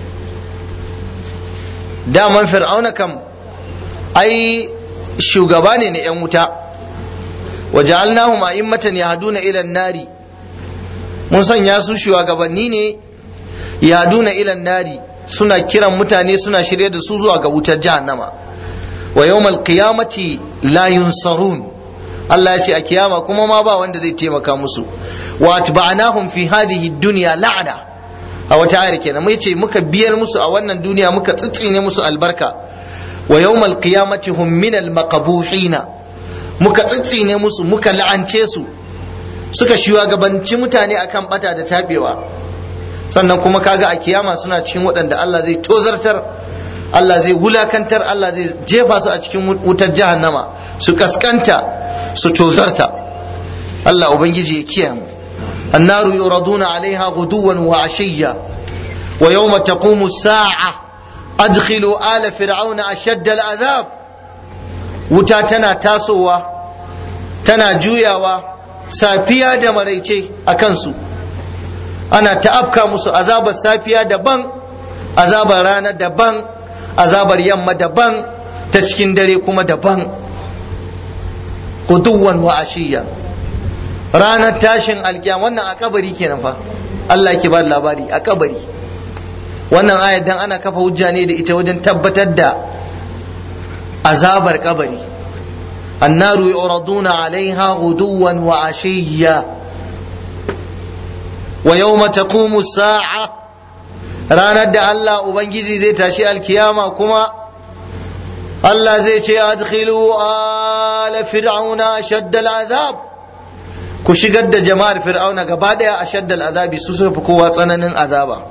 daman fir'auna kam ai shugaba ne na 'yan wuta waja'alnahum a'immatan yahduna ila an-nari mun sanya su shugabanni ne yahduna ila an-nari suna kiran mutane suna shirye da su zuwa ga wutar jahannama wa yawmal qiyamati la yunsarun Allah ya ce a kiyama kuma ma ba wanda zai taimaka musu wa atba'nahum fi hadhihi dunya la'ana a wata ayar kenan mai ce muka biyar musu a wannan duniya muka tsitsine musu albarka wa yawmal qiyamati hum min al-maqbuhina muka tsitsine musu muka la'ance su suka shugabanci mutane akan bata da tabewa sannan kuma kaga a kiyama suna cikin waɗanda Allah zai tozartar Allah zai wulakantar Allah zai jefa su a cikin wutar jahannama su kaskanta su tozarta Allah ubangiji ya kiyaye mu النار يردون عليها غدوا وعشيا ويوم تقوم الساعة أدخلوا آل فرعون أشد العذاب wuta tana tasowa tana juyawa safiya da maraice a kansu ana ta'afka musu azabar safiya daban azabar rana daban azabar yamma daban ta cikin dare kuma daban guduwan wa ashiya ranar tashin alkiyam wannan a kabari kenan fa Allah ke ba labari a kabari wannan ayat dan ana kafa hujja ne da ita wajen tabbatar da azabar kabari annaru yuraduna alaiha guduwan wa ashiya wa yawma taqumu sa'a ranar da Allah ubangiji zai tashi alkiyama kuma Allah zai ce adkhilu ala fir'auna shadda al'azab ku shigar da jama'ar fir'auna gaba daya a shadda al'azabi su suka fi kowa tsananin azaba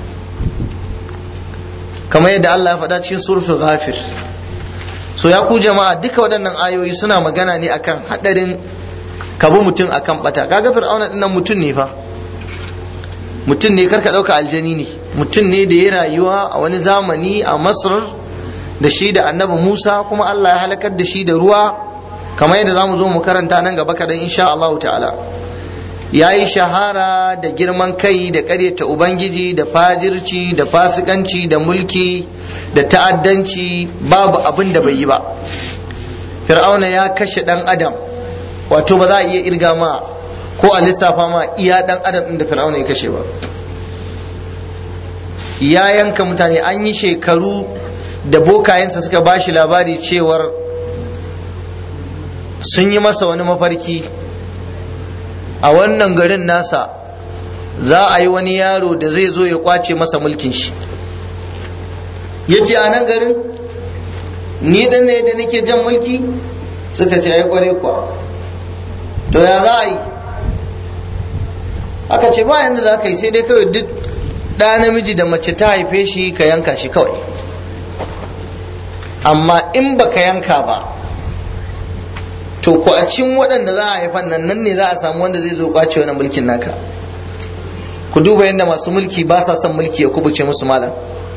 kamar yadda Allah ya faɗa cikin suratul ghafir so ya ku jama'a duka waɗannan ayoyi suna magana ne akan haɗarin ka bi mutum akan bata kaga fir'auna dinnan mutum ne fa mutum ne karka dauka aljani ne mutum ne da ya rayuwa a wani zamani a masar da shi da annabi musa kuma allah ya halakar da shi da ruwa kamar yadda zamu zo mu karanta nan gaba kadan insha Allah ta'ala ya yi shahara da girman kai da ƙaryata ubangiji da fajirci da fasikanci da mulki da ta'addanci babu abin da bai yi ba fir'auna ya kashe dan adam wato ba za a iya irga ma ko a lissafa ma iya dan adam din da fir'auna ya kashe ba ya yanka mutane an yi shekaru da bokayensa suka ba shi labari cewar sun yi masa wani mafarki a wannan garin nasa za a yi wani yaro da zai zo ya kwace masa mulkin shi ya ce a nan garin ni dan ne da nake jan mulki suka ce ai kware kuwa to ya za a yi aka ce ba yanda za ka yi sai dai kawai duk ɗa namiji da mace ta haife shi ka yanka shi kawai amma in ba ka yanka ba to ko a cikin waɗanda za a haifan nan nan ne za a samu wanda zai zo kwace wani mulkin naka ku duba yadda masu mulki ba sa son mulki ya kubuce musu malam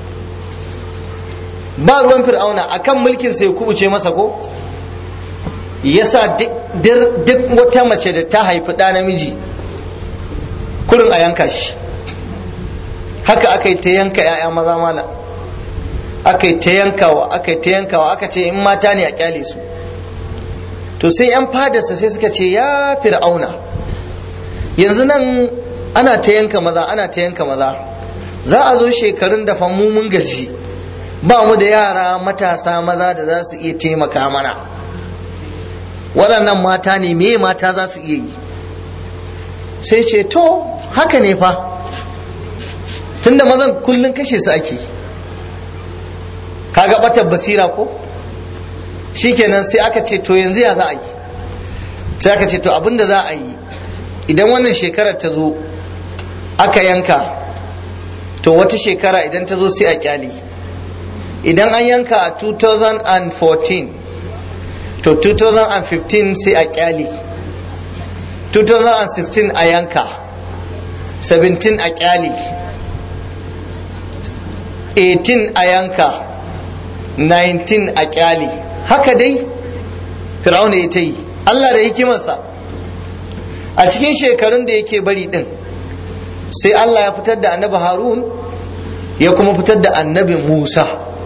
ba ruwan fir'auna akan mulkin sai ya kubuce masa ko yasa duk wata mace da ta haifi ɗa namiji kurin a yanka shi haka aka yi ta yanka 'ya'ya maza malam aka yi ta yankawa aka yi ta yankawa aka ce in mata ne a kyale su to sai 'yan fadarsa sai suka ce ya fir'auna yanzu nan ana ta yanka maza ana ta yanka maza za a zo shekarun da mu mun gaji ba mu da yara matasa maza da za su iya taimaka mana waɗannan mata ne me mata za su iya yi sai ce to haka ne fa tunda mazan kullum kashe su ake kaga batar basira ko shikenan sai aka ce to yanzu ya za a yi sai aka ce to abinda za a yi idan wannan shekarar ta zo aka yanka to wata shekara idan ta zo sai a kyale idan an yanka a 2014 to 2015 sai a kyale 2016 a yanka 17 a kyale 18 a yanka 19 a kyale haka dai fir'auna ya ta yi allah da hikimarsa a cikin shekarun da yake bari din sai allah ya fitar da annabi harun ya kuma fitar da annabi musa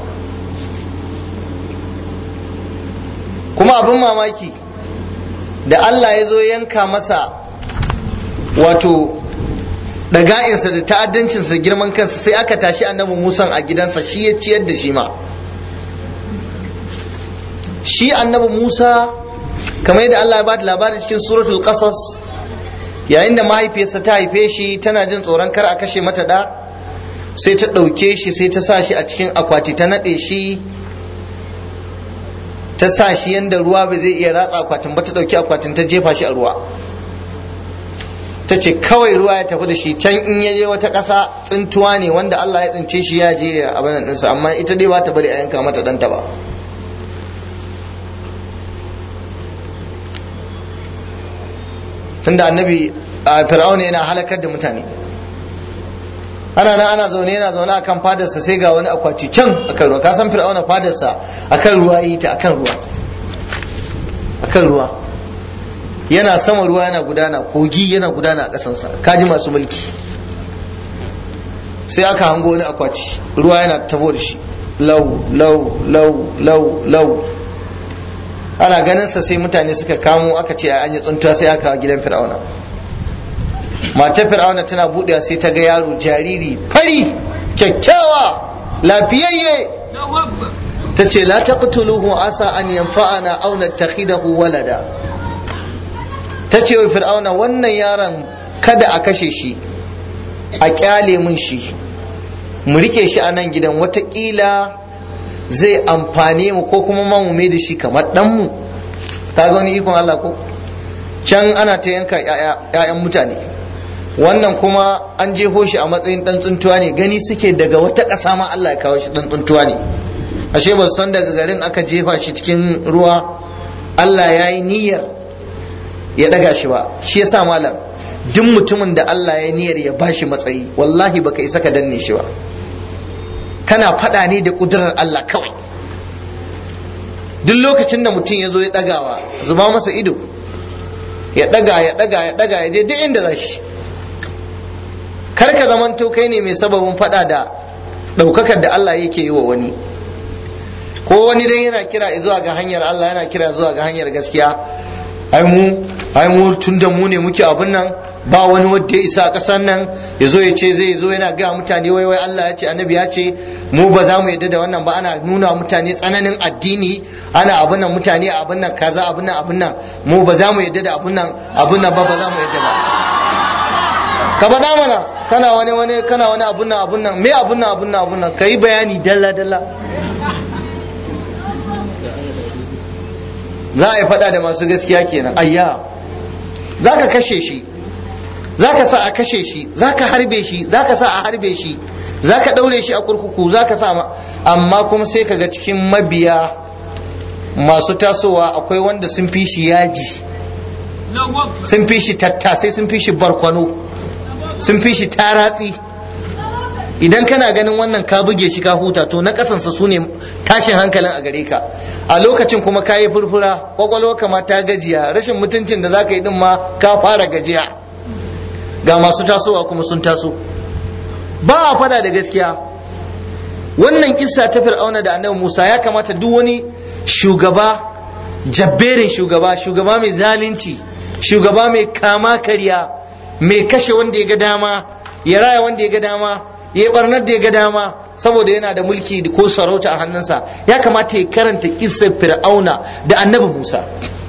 kuma abin mamaki da allah ya zo yanka masa wato ɗaga'insa da ta'addancinsa girman kansa sai aka tashi annabi musan a gidansa shi ya ciyar da shi ma shi annabi musa kamar yadda allah ya ba da labari cikin suratul qasas yayin da mahaifiyarsa ta haife shi tana jin tsoron kar a kashe mata da sai ta ɗauke shi sai ta sa shi a cikin akwati ta naɗe shi ta sa shi yadda ruwa ba zai iya ratsa akwatin ba ta ɗauki akwatin ta jefa shi a ruwa ta ce kawai ruwa ya tafi da shi can in ya je wata ƙasa tsintuwa ne wanda Allah ya tsince shi ya je a abin ɗinsa amma ita dai ba ta bari a yanka mata ɗanta ba tunda annabi a fir'auna yana halakar da mutane ana nan ana zaune yana zaune akan fadarsa sai ga wani akwati can akan ruwa ka san fir'auna fadarsa akan ruwa yi ta akan ruwa akan ruwa yana sama ruwa yana gudana kogi yana gudana a ƙasansa kaji masu mulki sai aka hango wani akwati ruwa yana tafo da shi lau lau lau lau lau ana ganin sa sai mutane suka kamo aka ce an yi tsuntuwa sai aka gidan fir'auna matar fir'auna tana buɗewa sai ta ga yaro jariri fari kyakkyawa lafiyayye ta ce la taqtuluhu asa an yanfa'ana aw nattakhidahu walada ta ce wa fir'auna wannan yaron kada a kashe shi a kyale mun shi mu rike shi a nan gidan watakila zai amfane mu ko kuma ma mu mai da shi kamar ɗanmu kaga wani ikon Allah ko can ana ta yanka 'ya'yan mutane wannan kuma an jeho shi a matsayin ɗan tsuntuwa ne gani suke daga wata ƙasa ma Allah ya kawo shi ɗan tsuntuwa ne ashe ba san daga garin aka jefa shi cikin ruwa Allah ya yi niyyar ya daga shi ba shi yasa malam duk mutumin da Allah ya niyyar ya bashi matsayi wallahi baka isa ka danne shi ba kana faɗa ne da ƙudurar Allah kawai duk lokacin da mutum ya zo ya ɗagawa zuba masa ido ya ɗaga ya ɗaga ya ɗaga ya je duk inda za shi kar ka zamanto kai ne mai sababin faɗa da ɗaukakar da Allah yake yi wa wani ko wani dan yana kira zuwa ga hanyar Allah yana kira zuwa ga hanyar gaskiya ai mu ai mu tun da mu ne muke abin nan ba wani wanda ya isa a ƙasar nan ya zo ya ce zai zo yana ga mutane wai wai Allah ya ce annabi ya ce mu ba za mu yadda da wannan ba ana nuna wa mutane tsananin addini ana abin nan mutane abin nan kaza abin nan abin nan mu ba za mu yadda da abin nan abin nan ba ba za mu yadda ba ka faɗa mana kana wani wani kana wani abun nan abun nan me abun nan abun nan abun nan kai bayani dalla dalla za a yi faɗa da masu gaskiya kenan ayya za ka kashe shi za ka sa a kashe shi za ka harbe shi za ka sa a harbe shi za ka ɗaure shi a kurkuku za ka sa amma kuma sai ka ga cikin mabiya masu tasowa akwai wanda sun fi shi yaji sun fi shi tattasai sun fi shi barkwano sun fi shi taratsi idan kana ganin wannan ka buge shi ka huta to na kasansa su ne tashin hankalin a gare ka a lokacin kuma ka yi furfura kwakwalwa kama ta gajiya rashin mutuncin da za ka yi din ma ka fara gajiya ga masu tasowa kuma sun taso ba a fada da gaskiya wannan kissa ta fir'auna da annabi musa ya kamata duk wani shugaba jabberin shugaba shugaba mai zalunci shugaba mai kama karya mai kashe wanda ya ga dama ya raya wanda ya ga dama ya barnar da ya ga dama saboda yana da mulki ko sarauta a hannunsa ya kamata ya karanta kissar fir'auna da annabi musa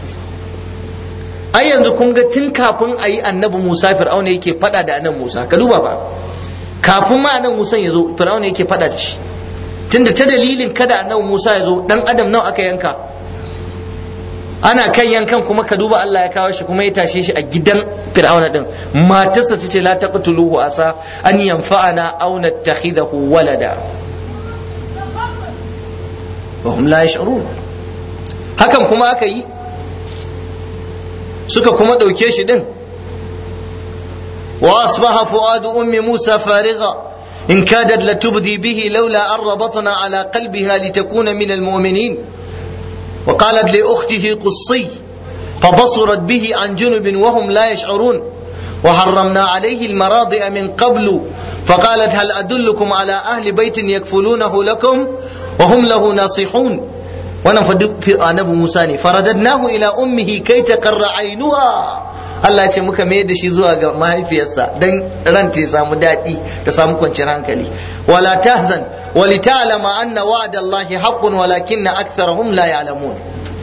ai yanzu kun ga tun kafin a yi annabi musa fir'auna yake fada da annabi musa ka duba ba kafin ma annabi musa ya zo fir'auna yake fada da shi tunda ta dalilin kada annabi musa ya zo dan adam nawa aka yanka ana kan yankan kuma ka duba Allah ya kawo shi kuma ya tashe shi a gidan fir'auna din matarsa tace la taqtuluhu asa an yanfa'ana aw nattakhidahu walada wa hum la yash'urun hakan kuma aka yi suka kuma dauke shi din wa asbaha fuadu ummi musa farigha in kadat latubdi bihi laula an rabatna ala qalbiha litakuna min almu'minin وقالت لأخته قصي فبصرت به عن جنب وهم لا يشعرون وحرمنا عليه المراضع من قبل فقالت هل أدلكم على أهل بيت يكفلونه لكم وهم له ناصحون ونفد في النبي موسى فرددناه إلى أمه كي تقر عينها Allah ce muka mai da shi zuwa ga mahaifiyarsa don ranta ya samu daɗi ta samu kwanciyar hankali wala tahzan wali ta'lama anna wa'da Allah haqqun walakinna aktharahum la ya'lamun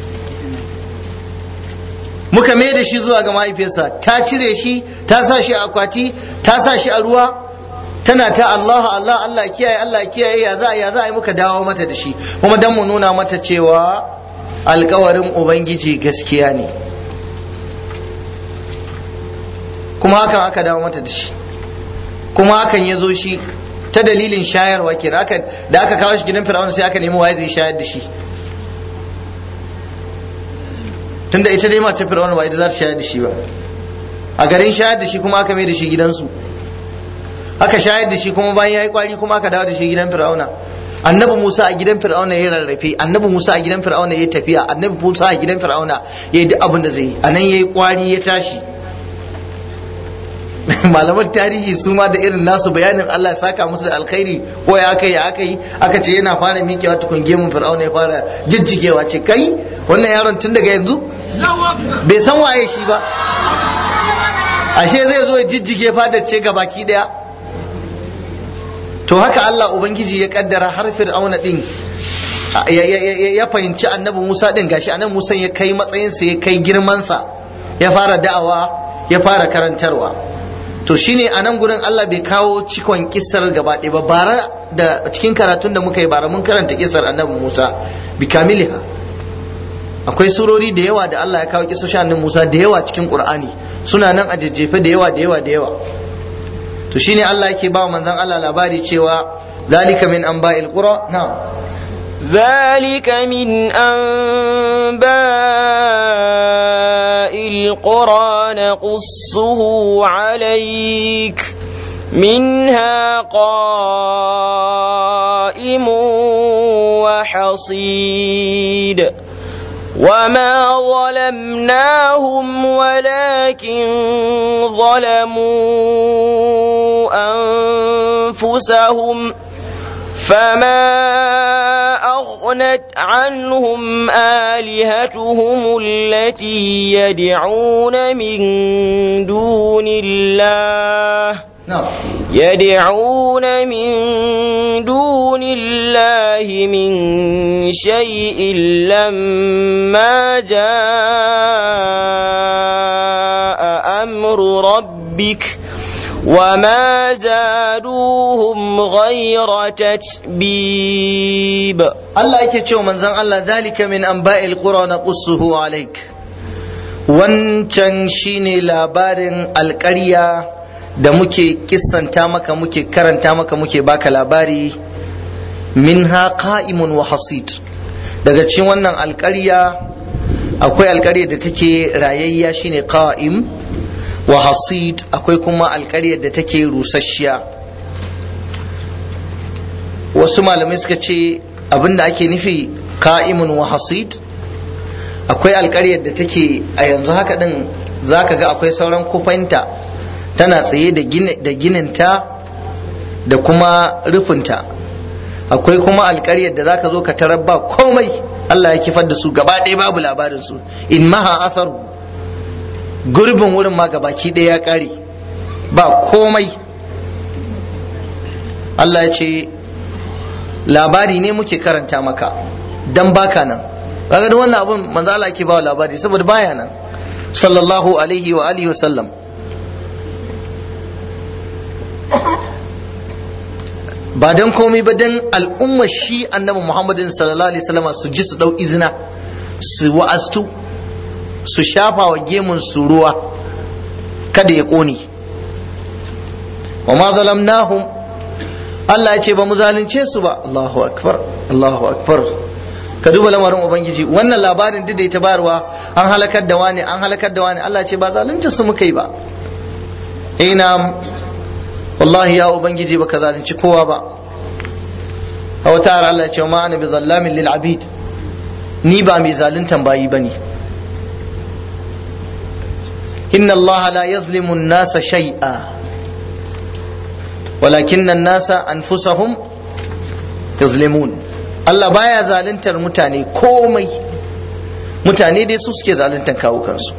muka mai da shi zuwa ga mahaifiyarsa ta cire shi ta sa shi a akwati ta sa shi a ruwa tana ta Allah Allah Allah kiyaye Allah kiyaye ya za ya za a yi muka dawo mata da shi kuma dan mu nuna mata cewa alkawarin ubangiji gaskiya ne kuma hakan aka dawo mata da shi kuma hakan ya zo shi ta dalilin shayarwa ke da aka kawo shi gidan fir'auna sai aka nemi waye zai shayar da shi tunda ita dai mace fir'auna ba ita za ta shayar da shi ba a garin shayar da shi kuma aka mai da shi gidansu aka shayar da shi kuma bayan ya yi kwari kuma aka dawo da shi gidan fir'auna annabi musa a gidan fir'auna ya rarrafe annabi musa a gidan fir'auna ya tafiya annabi musa a gidan fir'auna ya yi duk abin da zai yi a nan ya yi kwari ya tashi malaman tarihi su ma da irin nasu bayanin Allah ya saka musu da alkhairi ko ya aka yi aka yi aka ce yana fara miƙewa tukun gemun fir'auna ya fara jijjigewa ce kai wannan yaron tun daga yanzu bai san waye shi ba ashe zai zo ya jijjige fadar ce ga baki daya to haka Allah ubangiji ya kaddara har fir'auna din ya fahimci annabi Musa din gashi annabi Musa ya kai matsayinsa ya kai girmansa ya fara da'awa ya fara karantarwa to shine a nan gurin Allah bai kawo cikon kisar gaba ɗaya ba bara da cikin karatun da muka yi bara mun karanta kisar annabi Musa bi kamiliha akwai surori da yawa da Allah ya kawo kisoshin annabi Musa da yawa cikin Qur'ani suna nan a jejjefe da yawa da yawa da yawa to shine Allah yake ba manzon Allah labari cewa zalika min anba'il qura na'am ذلك من أنباء القرى نقصه عليك منها قائم وحصيد وما ظلمناهم ولكن ظلموا أنفسهم فما أغنت عنهم آلهتهم التي يدعون من دون الله نعم يدعون من دون الله من شيء لما جاء أمر ربك وما زادوهم غير تتبيب Allah yake cewa manzon Allah zalika min anba'il qura naqussuhu alaik wancan shine labarin alƙarya da muke kissanta maka muke karanta maka muke baka labari minha qa'imun wa hasid daga cikin wannan alƙarya akwai alƙarya da take rayayya shine qa'im wa hasid akwai kuma alƙaryar da take rusasshiya wasu malamai suka ce abinda ake nufi ka'imun wa hasid akwai alƙaryar da take a yanzu haka din zaka ga akwai sauran kufanta tana tsaye da gininta da kuma rufinta akwai kuma alƙaryar da zaka zo ka tarar ba komai Allah ya kifar da su gaba ɗaya babu labarin su in maha atharu gurbin wurin ma gabaki ɗaya ya ƙare ba komai Allah ya ce labari ne muke karanta maka dan baka nan kaga da wannan abun manzo Allah yake bawa labari saboda baya nan sallallahu alaihi wa alihi wa sallam ba dan komai ba dan al'ummar shi annabi Muhammadin sallallahu alaihi wasallam su ji su dau izina su wa'astu su shafa wa gemun su ruwa kada ya kone wa ma zalamnahum Allah ya ce ba mu zalunce su ba Allahu akbar Allahu akbar ka duba lamarin ubangiji wannan labarin duk da ita bayarwa an halakar da wani an halakar da wani Allah ya ce ba zalunce su muka yi ba ina wallahi ya ubangiji baka zalunci kowa ba a wata ara Allah ya ce ma ana bi zallamin lil abid ni ba mai zaluntan bayi bane inna Allah la yazlimu an-nasa shay'a walakin nasa anfusahum yazlimun Allah baya zaluntar mutane komai mutane dai su suke zaluntar kawo kansu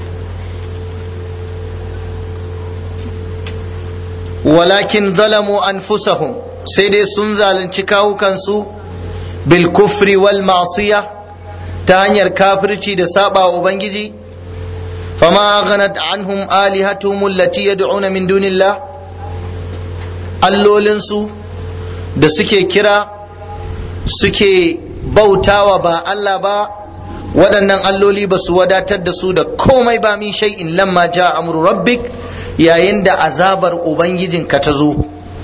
walakin zalamu anfusahum sai dai sun zalunci kawo kansu bil kufri wal ma'siya ta hanyar kafirci da saba wa ubangiji fama ghanat anhum alihatuhum allati yad'una min dunillah allolinsu da suke kira suke bautawa ba Allah ba waɗannan alloli ba su wadatar da su da komai ba min shay'in lamma ja amru rabbik yayin da azabar ubangijinka ta zo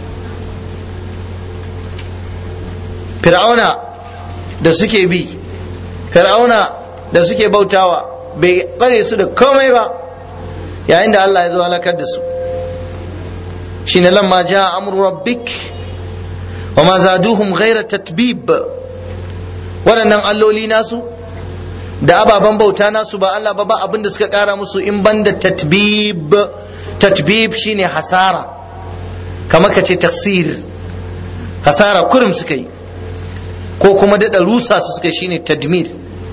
fir'auna da suke bi fir'auna da suke bautawa bai tsare su da komai ba yayin da Allah ya zo halakar da su shine lamma ja amru rabbik wa ma zaduhum ghaira tatbib waɗannan alloli nasu da ababen bauta nasu ba Allah ba ba abin da suka ƙara musu in banda tatbib tatbib shine hasara kamar ka ce tafsir hasara kurum suka yi ko kuma daɗa rusa su suka shine tadmir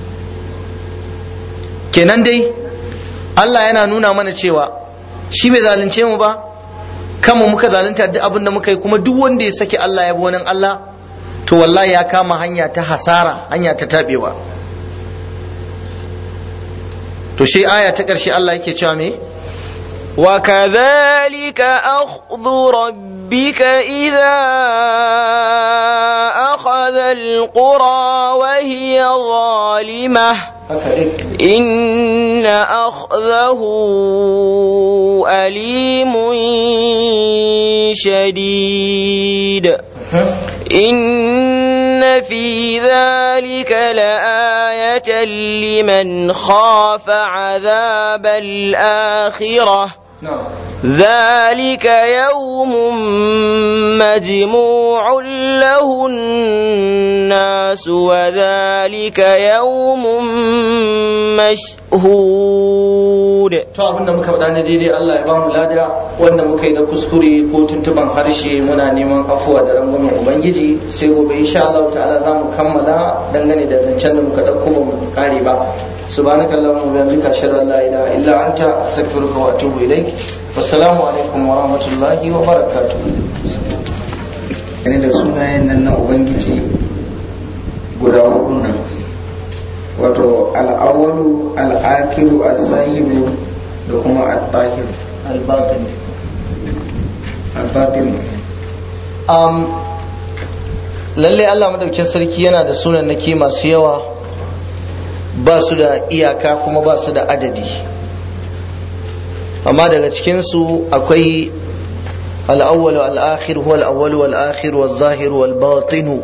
kenan dai Allah yana nuna mana cewa shi bai zalunce mu ba kanmu muka zalunta duk abin da muka yi kuma duk wanda ya saki Allah ya bi wani Allah to wallahi ya kama hanya ta hasara hanya ta tabewa to shi aya ta ƙarshe Allah yake cewa me وكذلك أخذ ربك إذا أخذ القرى وهي ظالمة إن أخذه أليم شديد إن في في ذلك لآية لمن خاف عذاب الآخرة ذلك يوم مجموع له الناس وذلك يوم مشهود to abinda muka faɗa na daidai Allah ya ba mu lada wanda muka yi na kuskure ko tuntuban harshe muna neman afuwa da rangwamen ubangiji sai gobe insha Allah ta'ala za mu kammala dangane da zancen da muka ɗauko ba mu kare ba سبحانك اللهم وبحمدك اشهد ان لا اله الا انت استغفرك واتوب اليك والسلام عليكم ورحمه الله وبركاته ne da sunayen nan na ubangiji guda hudu nan wato al'awalu al'akiru al-sahibu da kuma al-tahir الباطن al-batin um, lalle Allah madaukin sarki yana da sunan naki masu yawa ba su da iyaka kuma ba su da adadi amma daga cikinsu akwai al'awwal al'akhir huwa al'awwal wal'akhir wal-zahir wal-batinu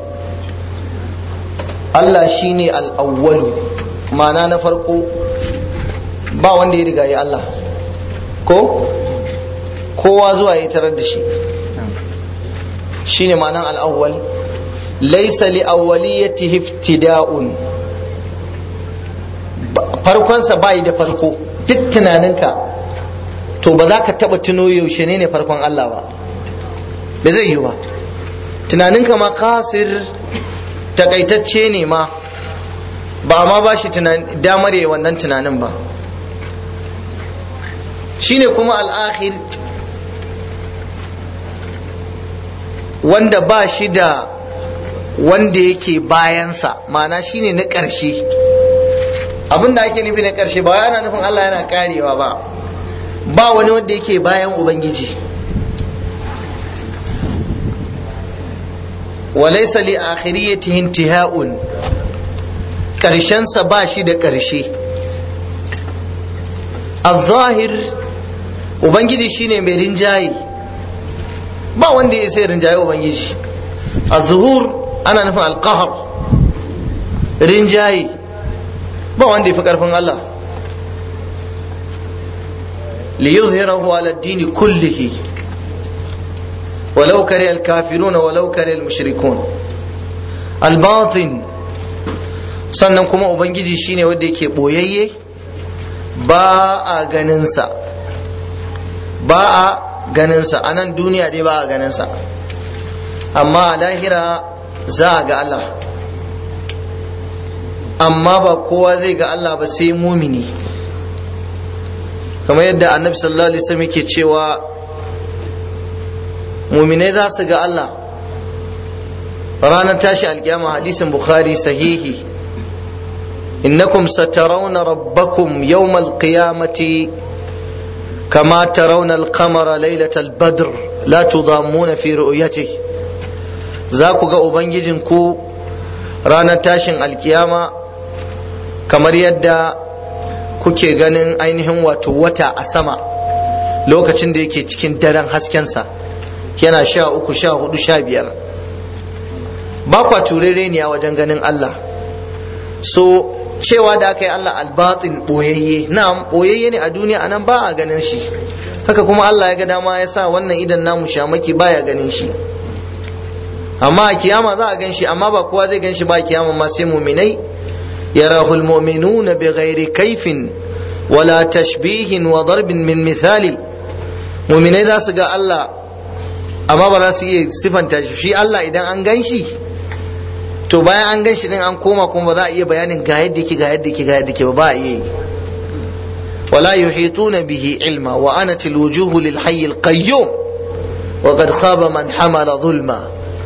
Allah shine al'awwalu ma'ana na farko ba wanda ya riga ya Allah ko kowa zuwa ya tarar da shi shine ma'anan al'awwal laysa li awwaliyatihi iftida'un farkonsa bayi da farko duk tunaninka to ba za ka taba tuno yaushe ne ne farkon Allah ba ba zai yi ba tunaninka ma kasir takaitacce ne ma ba ma ba shi damar yi wannan tunanin ba shine kuma al'akhir wanda ba shi da wanda yake bayansa ma'ana shine na ƙarshe abin da ake nufi na ƙarshe ba ana nufin Allah yana karewa ba ba wani wanda yake bayan ubangiji walaysa li akhiriyatihi intiha'un ƙarshensa ba shi da ƙarshe al-zahir ubangiji shine mai rinjaye ba wanda ya sai rinjaye ubangiji al-zuhur ana nufin al-qahr rinjaye ba wanda ya fi ƙarfin Allah liyuzhirahu ala ad-din kullihi walau kare al-kafiruna walau kare al-mushrikun al-batin sannan kuma ubangiji shine wanda yake boyayye ba a ganinsa ba a ganinsa a nan duniya dai ba a ganinsa amma a lahira za a ga Allah amma ba kowa zai ga Allah ba sai mumini kamar yadda annabi sallallahu alaihi wasallam yake cewa muminai za su ga Allah ranar tashi alkiyama hadisin bukhari sahihi innakum satarawna rabbakum yawmal qiyamati kama tarawna al-qamara laylatal badr la tudammuna fi ru'yatihi za ku ga ubangijinku ranar tashin alkiyama kamar yadda kuke ganin ainihin wato wata a sama lokacin da yake cikin daren haskensa yana sha uku sha hudu sha biyar ba kwa turere ne a wajen ganin Allah so cewa da aka yi Allah albatin boyayye na boyayye ne a duniya anan ba a ganin shi haka kuma Allah ya ga dama ya sa wannan idan namu shamaki baya ganin shi amma a kiyama za a gan shi amma ba kowa zai gan shi ba a kiyama ma sai muminai يراه المؤمنون بغير كيف ولا تشبيه وضرب من مثال مؤمنai za su ga Allah amma ba za su iya sifanta shi shi Allah idan an gan shi to bayan an gan shi din an koma kuma ba za a iya bayanin ga yadda yake ga yadda yake ga yadda yake ba ba a iya yi ولا يحيطون به علما وأنت الوجوه للحي القيوم وقد خاب من حمل ظلما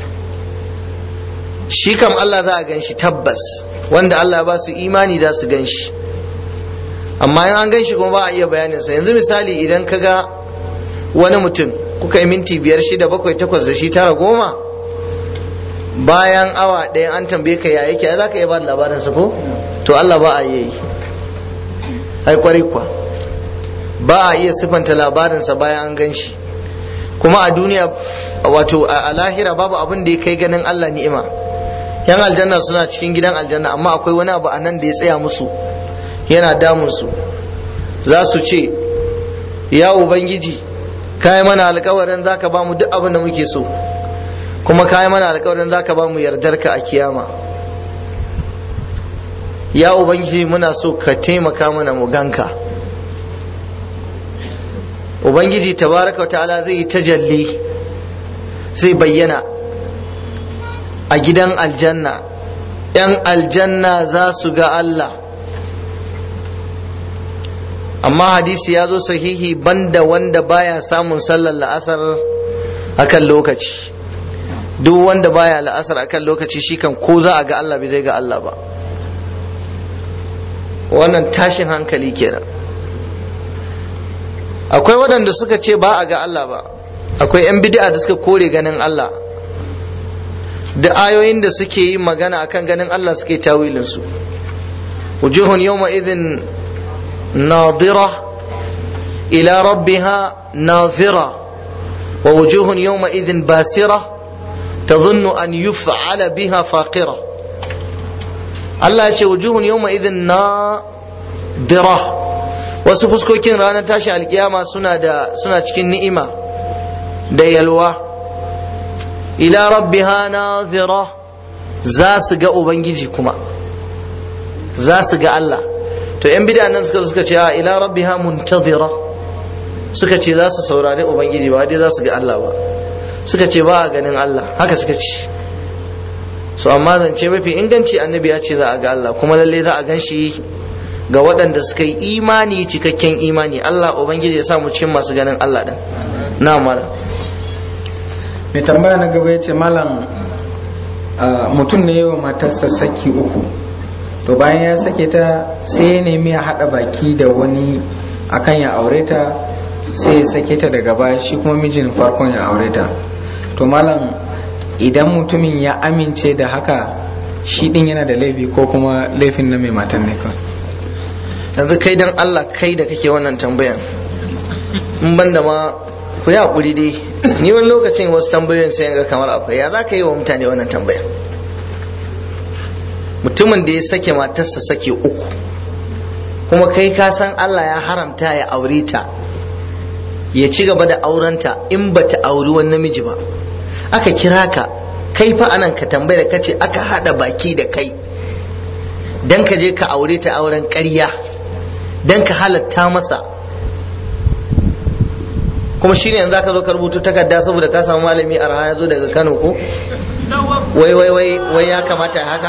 shi kam Allah za a gan shi tabbas wanda Allah ba su imani za su gan shi amma in an gan shi kuma ba a iya bayaninsa yanzu misali idan ka ga wani mutum kuka yi minti biyar shida bakwai takwas da shi tara goma bayan awa ɗaya an tambaye ka ya yake za ka iya ba da labarinsa ko to Allah ba a yi ai kwarai kuwa ba a iya sifanta labarinsa bayan an gan shi kuma a duniya wato a lahira babu abin da ya kai ganin Allah ni'ima yan aljanna suna cikin gidan aljanna amma akwai wani abu a nan da ya tsaya musu yana damun su za su ce ya ubangiji kayi mana alkawarin zaka ba mu duk abin da muke so kuma kayi mana alkawarin zaka ba mu yardarka a kiyama ya ubangiji muna so ka taimaka mana mu ganka ubangiji tabaraka wa ta'ala zai yi tajalli zai bayyana a gidan aljanna yan aljanna za su ga Allah amma hadisi ya zo sahihi banda wanda baya samun sallar la'asar akan lokaci duk wanda baya la'asar akan lokaci shi kan ko za a ga Allah bai zai ga Allah ba wannan tashin hankali kenan akwai waɗanda suka ce ba a ga Allah ba akwai 'yan bid'a da suka kore ganin Allah da ayoyin da suke yi magana akan ganin Allah suke tawilinsu wujuhun yawma idhin nadira ila rabbiha nazira wa wujuhun yawma idhin basira tadhunnu an yuf'ala biha faqira Allah ya ce wujuhun yawma idhin nadira wasu fuskokin ranar tashi alkiyama suna da suna cikin ni'ima da yalwa ila rabbiha nazira za su ga ubangiji kuma za su ga Allah to yan bid'a nan suka suka ce ila rabbiha muntazira suka ce za su saurari ubangiji ba dai za su ga Allah ba suka ce ba a ganin Allah haka suka ce so amma zance mafi inganci annabi ya ce za a ga Allah kuma lalle za a gan shi ga waɗanda suka yi imani cikakken imani Allah ubangiji ya sa mu cikin masu ganin Allah din na malam mai tambaya na gaba ya ce malam mutum ne yawa matarsa saki uku to bayan ya sake ta sai ya nemi ya haɗa baki da wani akan ya aure ta sai ya sake ta daga baya shi kuma mijin farkon ya aure ta to malam idan mutumin ya amince da haka shi din yana da laifi ko kuma laifin na mai matan ne kawai yanzu kai dan Allah kai da kake wannan tambayan in ban da ma ku yi hakuri dai ni wani lokacin wasu tambayoyin sai ga kamar akwai ya za ka yi wa mutane wannan tambayan mutumin da ya sake matarsa sake uku kuma kai ka san Allah ya haramta ya aure ta ya ci gaba da aurenta in ba ta auri wani namiji ba aka kira ka kai fa anan ka tambaya da kace aka hada baki da kai dan ka je ka aure ta auren ƙarya dan ka halatta masa kuma shine yanzu aka zo ka rubuta takarda saboda ka samu malami a ya zo daga Kano ko wai wai wai wai ya kamata haka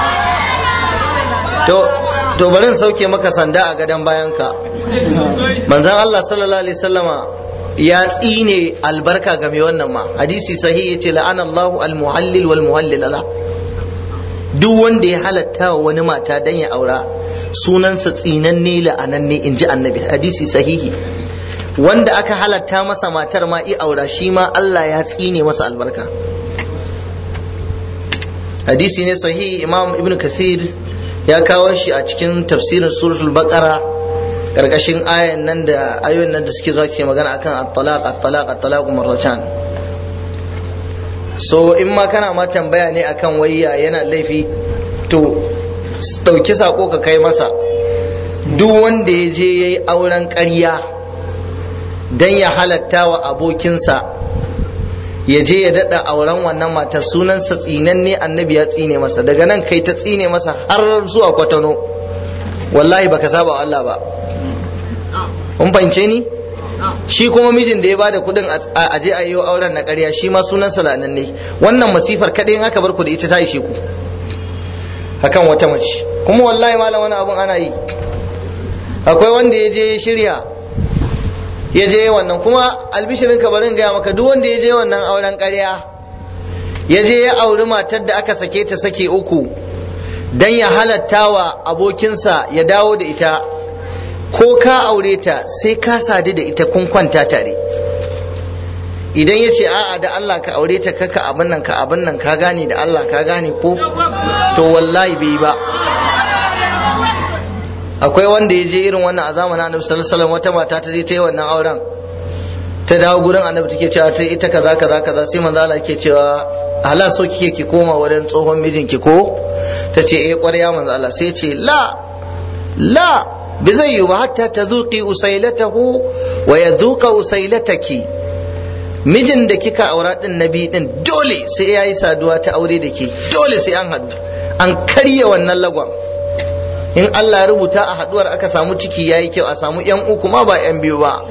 to to bari in sauke maka sanda a gadon bayan ka manzon Allah sallallahu alaihi wasallama ya tsine albarka ga mai wannan ma hadisi sahihi yace la'ana Allahu al-muhallil wal muhallil ala duk wanda ya halatta wa wani mata dan ya aura sunansa tsinanne la'ananne in ji annabi hadisi sahihi wanda aka halatta masa matar ma i aura shi ma Allah ya tsine masa albarka hadisi ne sahihi imam ibn kathir ya kawo shi a cikin tafsirin suratul baqara karkashin ayan nan da ayoyin nan da suke zuwa ke magana akan at-talaq at-talaq at-talaq marratan so in ma kana ma tambaya ne akan wayya yana laifi to dauki sako ka kai masa duk wanda ya je yayi auren ƙarya dan ya halatta wa abokinsa ya je ya daɗa auren wannan matar sunansa tsinanne annabi ya tsine masa daga nan kai ta tsine masa har zuwa kwatano wallahi baka saba wa Allah ba kun fahimce ni shi kuma mijin da ya bada kuɗin a je a yi auren na ƙarya shi ma sunansa lananne wannan masifar kaɗai in aka bar ku da ita ta ishe ku akan wata mace kuma wallahi malam wani abun ana yi akwai wanda ya je shirya ya je wannan kuma albishirin ka barin gaya maka duk wanda ya je wannan auren ƙarya ya je ya auri matar da aka sake ta sake uku dan ya halatta wa abokinsa ya dawo da ita ko ka aure ta sai ka sadu da ita kun kwanta tare idan ya ce a'a da Allah ka aure ta kaka abin nan ka abin nan ka gane da Allah ka gane ko to wallahi bai ba akwai wanda ya je irin wannan a zamanin annabi sallallahu alaihi wata mata ta je ta yi wannan auren ta dawo gurin annabi take cewa ta ita kaza kaza kaza sai manzo Allah yake cewa hala so kike ki koma wurin tsohon mijinki ko ta ce eh ƙwarya manzo Allah sai ce la la bi zai yi ba hatta ta zuƙi usailatahu wa ya zuƙa usailataki mijin da kika aura din nabi din dole sai ya yi saduwa ta aure da ke dole sai an haɗu an karya wannan lagon in Allah ya rubuta a haɗuwar aka samu ciki ya yi kyau a samu yan uku ma ba yan biyu ba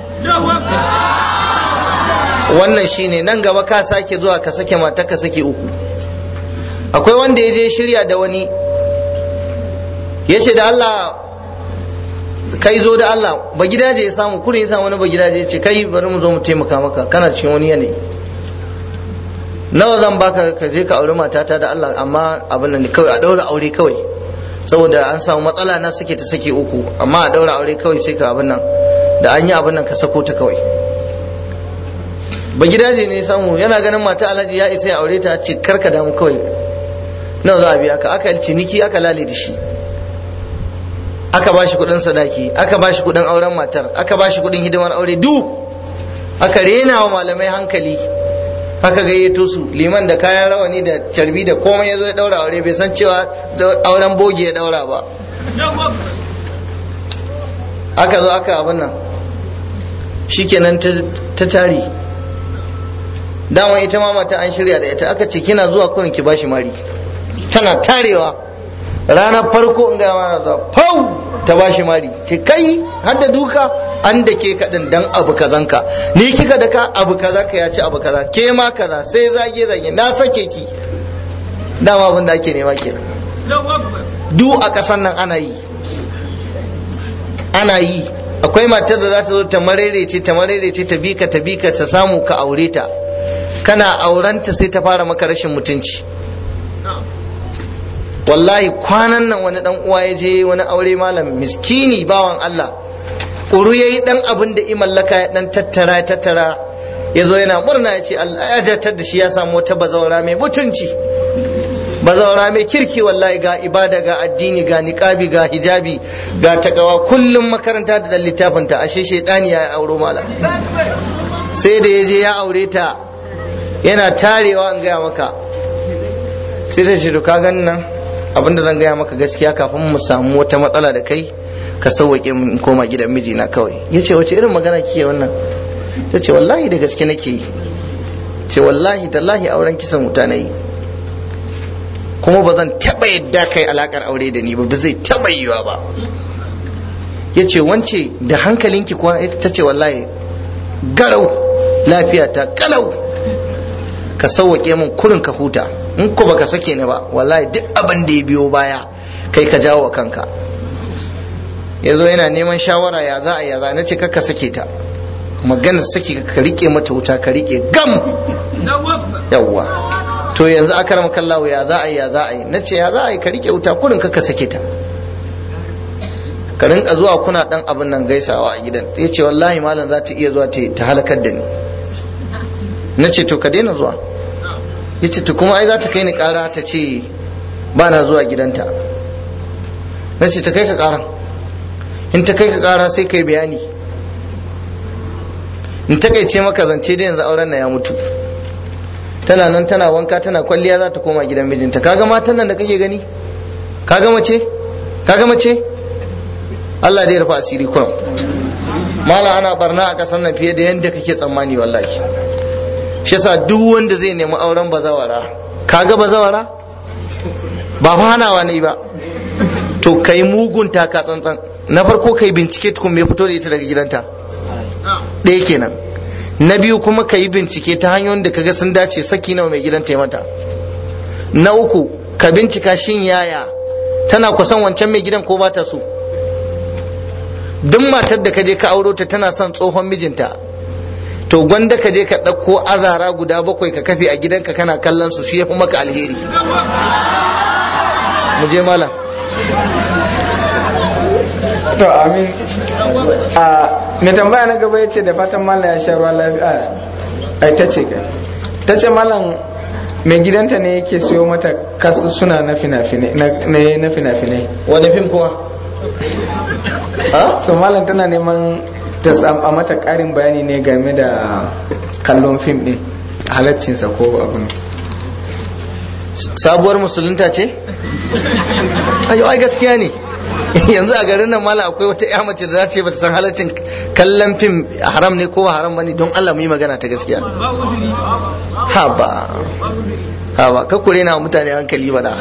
wannan shine nan gaba ka sake zuwa ka sake mata ka sake uku akwai wanda ya je shirya da wani ya ce da Allah kai zo da Allah ba gidaje ya samu kurin ya samu wani ba gidaje ya ce kai bari mu zo mu taimaka maka kana cikin wani yanayi nawa zan baka ka je ka aure matata da Allah amma abin nan kawai a daura aure kawai saboda an samu matsala na suke ta sake uku amma a daura aure kawai sai ka abin nan da an yi abin nan ka sako ta kawai ba gidaje ne samu yana ganin mata alhaji ya isa ya aure ta ce karka damu kawai nawa za a biya ka aka ciniki aka lale da shi aka ba shi kudin sadaki aka ba shi kudin auren matar aka ba shi kudin hidimar aure du aka rena wa malamai hankali aka gayyato su liman da kayan rawani da carbi da komai ya zo ya daura aure bai san cewa auren bogi ya daura ba aka zo aka abin nan shikenan ta tari dama ita ma mata an shirya da ita aka ce kina zuwa kurin ki bashi mari tana tarewa ranar farko in ga mana zuwa pau ta bashi mari ce kai har da duka an da ke kaɗin dan abu kazanka ni kika da ka abu kaza ka ya ci abu kaza ke ma kaza sai zage zage na sake ki dama abin da ake nema kenan du a ƙasan nan ana yi ana yi akwai matar da za ta zo ta marerece ta marerece ta bika ta bika ta samu ka aure ta kana aurenta sai ta fara maka rashin mutunci wallahi kwanan nan wani dan uwa ya je wani aure malam miskini bawan Allah ƙuru ya yi dan abin da imallaka ya dan tattara ya tattara ya zo yana murna ya ce Allah ya jartar da shi ya samu wata bazawara mai mutunci bazawara mai kirki wallahi ga ibada ga addini ga niqabi ga hijabi ga takawa kullum makaranta da dan littafinta ashe shaidani ya auro malam sai da ya je ya aure ta yana tarewa in gaya maka sai ta ce to ka gani nan abinda zan gaya maka gaskiya kafin mu samu wata matsala da kai ka sauwaƙe in koma gidan mijina kawai ya ce wace irin magana kike wannan ta ce wallahi da gaske nake yi ce wallahi tallahi auren kisan wuta na yi kuma ba zan taɓa yadda kai alakar aure da ni ba ba zai taɓa yiwa ba ya ce wance da hankalinki kuwa ta ce wallahi garau lafiya ta kalau ka sauwaƙe min kurin ka huta in ko baka sake ni ba wallahi duk abin da ya biyo baya kai ka jawo wa kanka ya zo yana neman shawara ya za a ya za na ce ka sake ta maganar saki ka rike mata wuta ka rike gam yawwa to yanzu aka rama kallawo ya za a yi ya za a yi na ce ya za a yi ka rike wuta kurin ka sake ta ka rinka zuwa kuna dan abin nan gaisawa a gidan ya ce wallahi malam za ta iya zuwa ta halakar da ni na ce to ka daina zuwa ya ce to kuma ai za ta kai ni kara ta ce ba na zuwa gidanta na ce ta kai ka kara in ta kai ka kara sai kai bayani in ta ce maka zance da yanzu auren na ya mutu tana nan tana wanka tana kwalliya za ta koma gidan mijinta kaga matan nan da kake gani kaga mace kaga mace Allah dai rufa asiri kurum mala ana barna a kasan nan fiye da yadda kake tsammani wallahi shi yasa duk wanda zai nemi auren bazawara kaga bazawara ba fa hanawa ne ba to kai mugun taka tsantsan na farko kai bincike tukun me fito da ita daga gidanta ɗaya kenan na biyu kuma ka yi bincike ta hanyoyin da kaga sun dace saki nawa mai gidan mata na uku ka bincika shin yaya tana kusan wancan mai gidan ko ba ta so duk matar da ka je ka auro ta tana son tsohon mijinta to gwanda ka je ka ɗauko azara guda bakwai ka kafe a gidanka kana kallon su shi ya fi maka alheri mu je malam to amin a mai tambaya na gaba ya ce da fatan malam ya sha ruwa lafiya ai ta ce ka ta ce malam mai gidanta ne yake siyo mata kasu suna na fina-finai na fina-finai wani fim kuma so malam tana neman ta a mata karin bayani ne game da kallon fim din halaccinsa ko abin sabuwar musulunta ce ayo ai gaskiya ne yanzu a garin nan mala akwai wata ya mace da za ce bata san halaccin kallon fim haram ne ko haram bane don Allah mu yi magana ta gaskiya haba haba ka kure na mutane hankali bana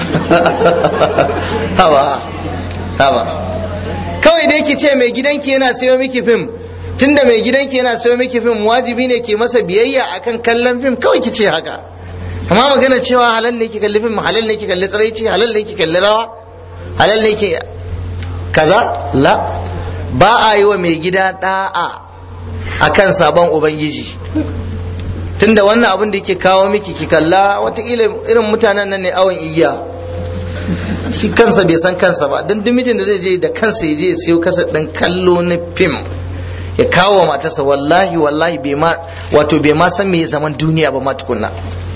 haba haba kawai dai ki ce mai gidanki yana sayo miki fim tunda mai gidanki yana sayo miki fim wajibi ne ki masa biyayya akan kallon fim kawai ki ce haka amma magana cewa halal ne ki kalli fim halal ne ki kalli tsiraici halal ne ki kalli rawa halal ne ki kaza la ba a yi wa mai gida da'a akan sabon ubangiji tunda wannan abin da yake kawo miki ki kalla watakila irin mutanen nan ne awon igiya shi kansa bai san kansa ba don mijin da zai je da kansa ya je ya siyo kasa ɗin kallo na fim ya kawo wa matarsa wallahi wallahi bai ma wato bai ma san me zaman duniya ba ma tukunna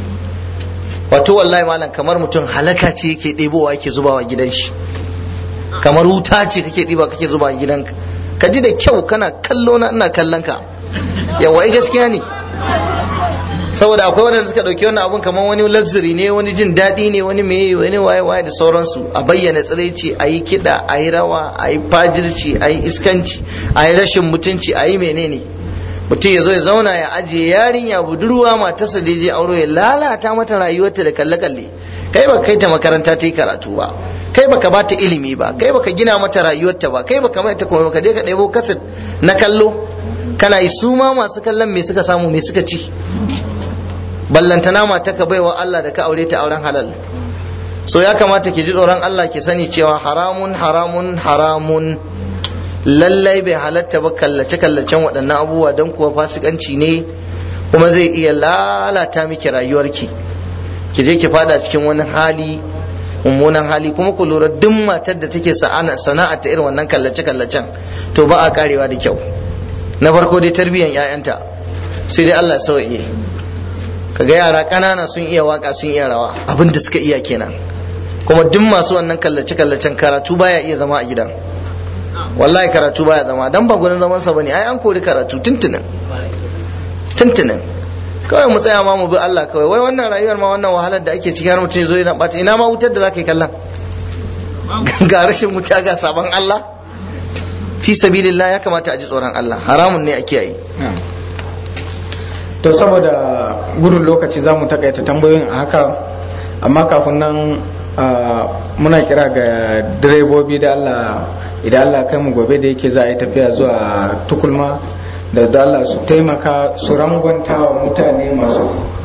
wato wallahi malam kamar mutum halaka ce yake ɗebowa yake zubawa gidan shi kamar wuta ce kake ɗiba kake zubawa gidanka ka ji da kyau kana kallo na ina kallon ka yawa ai gaskiya ne saboda akwai waɗanda suka ɗauki wannan abun kamar wani luxury ne wani jin daɗi ne wani meye wani waye waye da sauransu a bayyana tsiraici a yi kiɗa a yi rawa a yi fajirci a yi iskanci a yi rashin mutunci a yi menene mutum ya zo ya zauna ya ajiye yarinya budurwa matarsa da je aure ya lalata mata rayuwarta da kalle-kalle kai ba kai ta makaranta ta yi karatu ba kai baka ba ta ilimi ba kai baka gina mata rayuwarta ba kai baka mai ta kuma ka je ka ɗebo kaset na kallo kana yi su ma masu kallon me suka samu me suka ci ballantana mata ka baiwa Allah da ka aure ta auren halal so ya kamata ki ji tsoron Allah ki sani cewa haramun haramun haramun lallai bai halatta ba kallace kallacen waɗannan abubuwa don kuwa fasikanci ne kuma zai iya lalata miki rayuwarki ki je ki fada cikin wani hali mummunan hali kuma ku lura duk matar da take sana'a ta irin wannan kallace kallacen to ba a karewa da kyau na farko dai tarbiyyar 'ya'yanta sai dai Allah sauye kaga yara ƙanana sun iya waka sun iya rawa abin da suka iya kenan kuma duk masu wannan kallace kallacen karatu baya iya zama a gidan wallahi karatu baya zama dan ba gurin zaman sa bane ai an kori karatu tuntunin tuntunin kawai mu tsaya ma mu bi Allah kawai wai wannan rayuwar ma wannan wahalar da ake ciki har mutum zo yana bata ina ma wutar da zaka yi kallon ga rashin wuta ga sabon Allah fi sabilillah ya kamata a ji tsoron Allah haramun ne a kiyaye to saboda gudun lokaci za mu takaita tambayoyin a haka amma kafin nan muna kira ga direbobi da Allah idan Allah kai mu gobe da yake za a yi tafiya zuwa tukulma da da Allah su taimaka su rangwanta wa mutane masu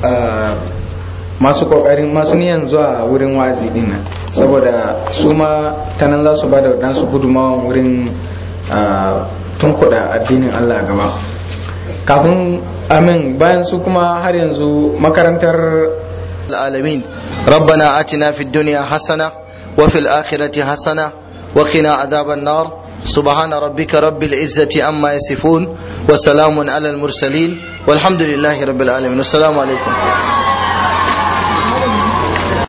masu kokarin masu niyan zuwa wurin wa'azi din nan saboda su ma ta nan za su ba da nasu gudunmawan wurin tunkuda addinin Allah gaba kafin amin bayan su kuma har yanzu makarantar العالمين ربنا آتنا في الدنيا حسنة وفي الآخرة حسنة وقنا عذاب النار سبحان ربك رب العزة عما يصفون وسلام على المرسلين والحمد لله رب العالمين والسلام عليكم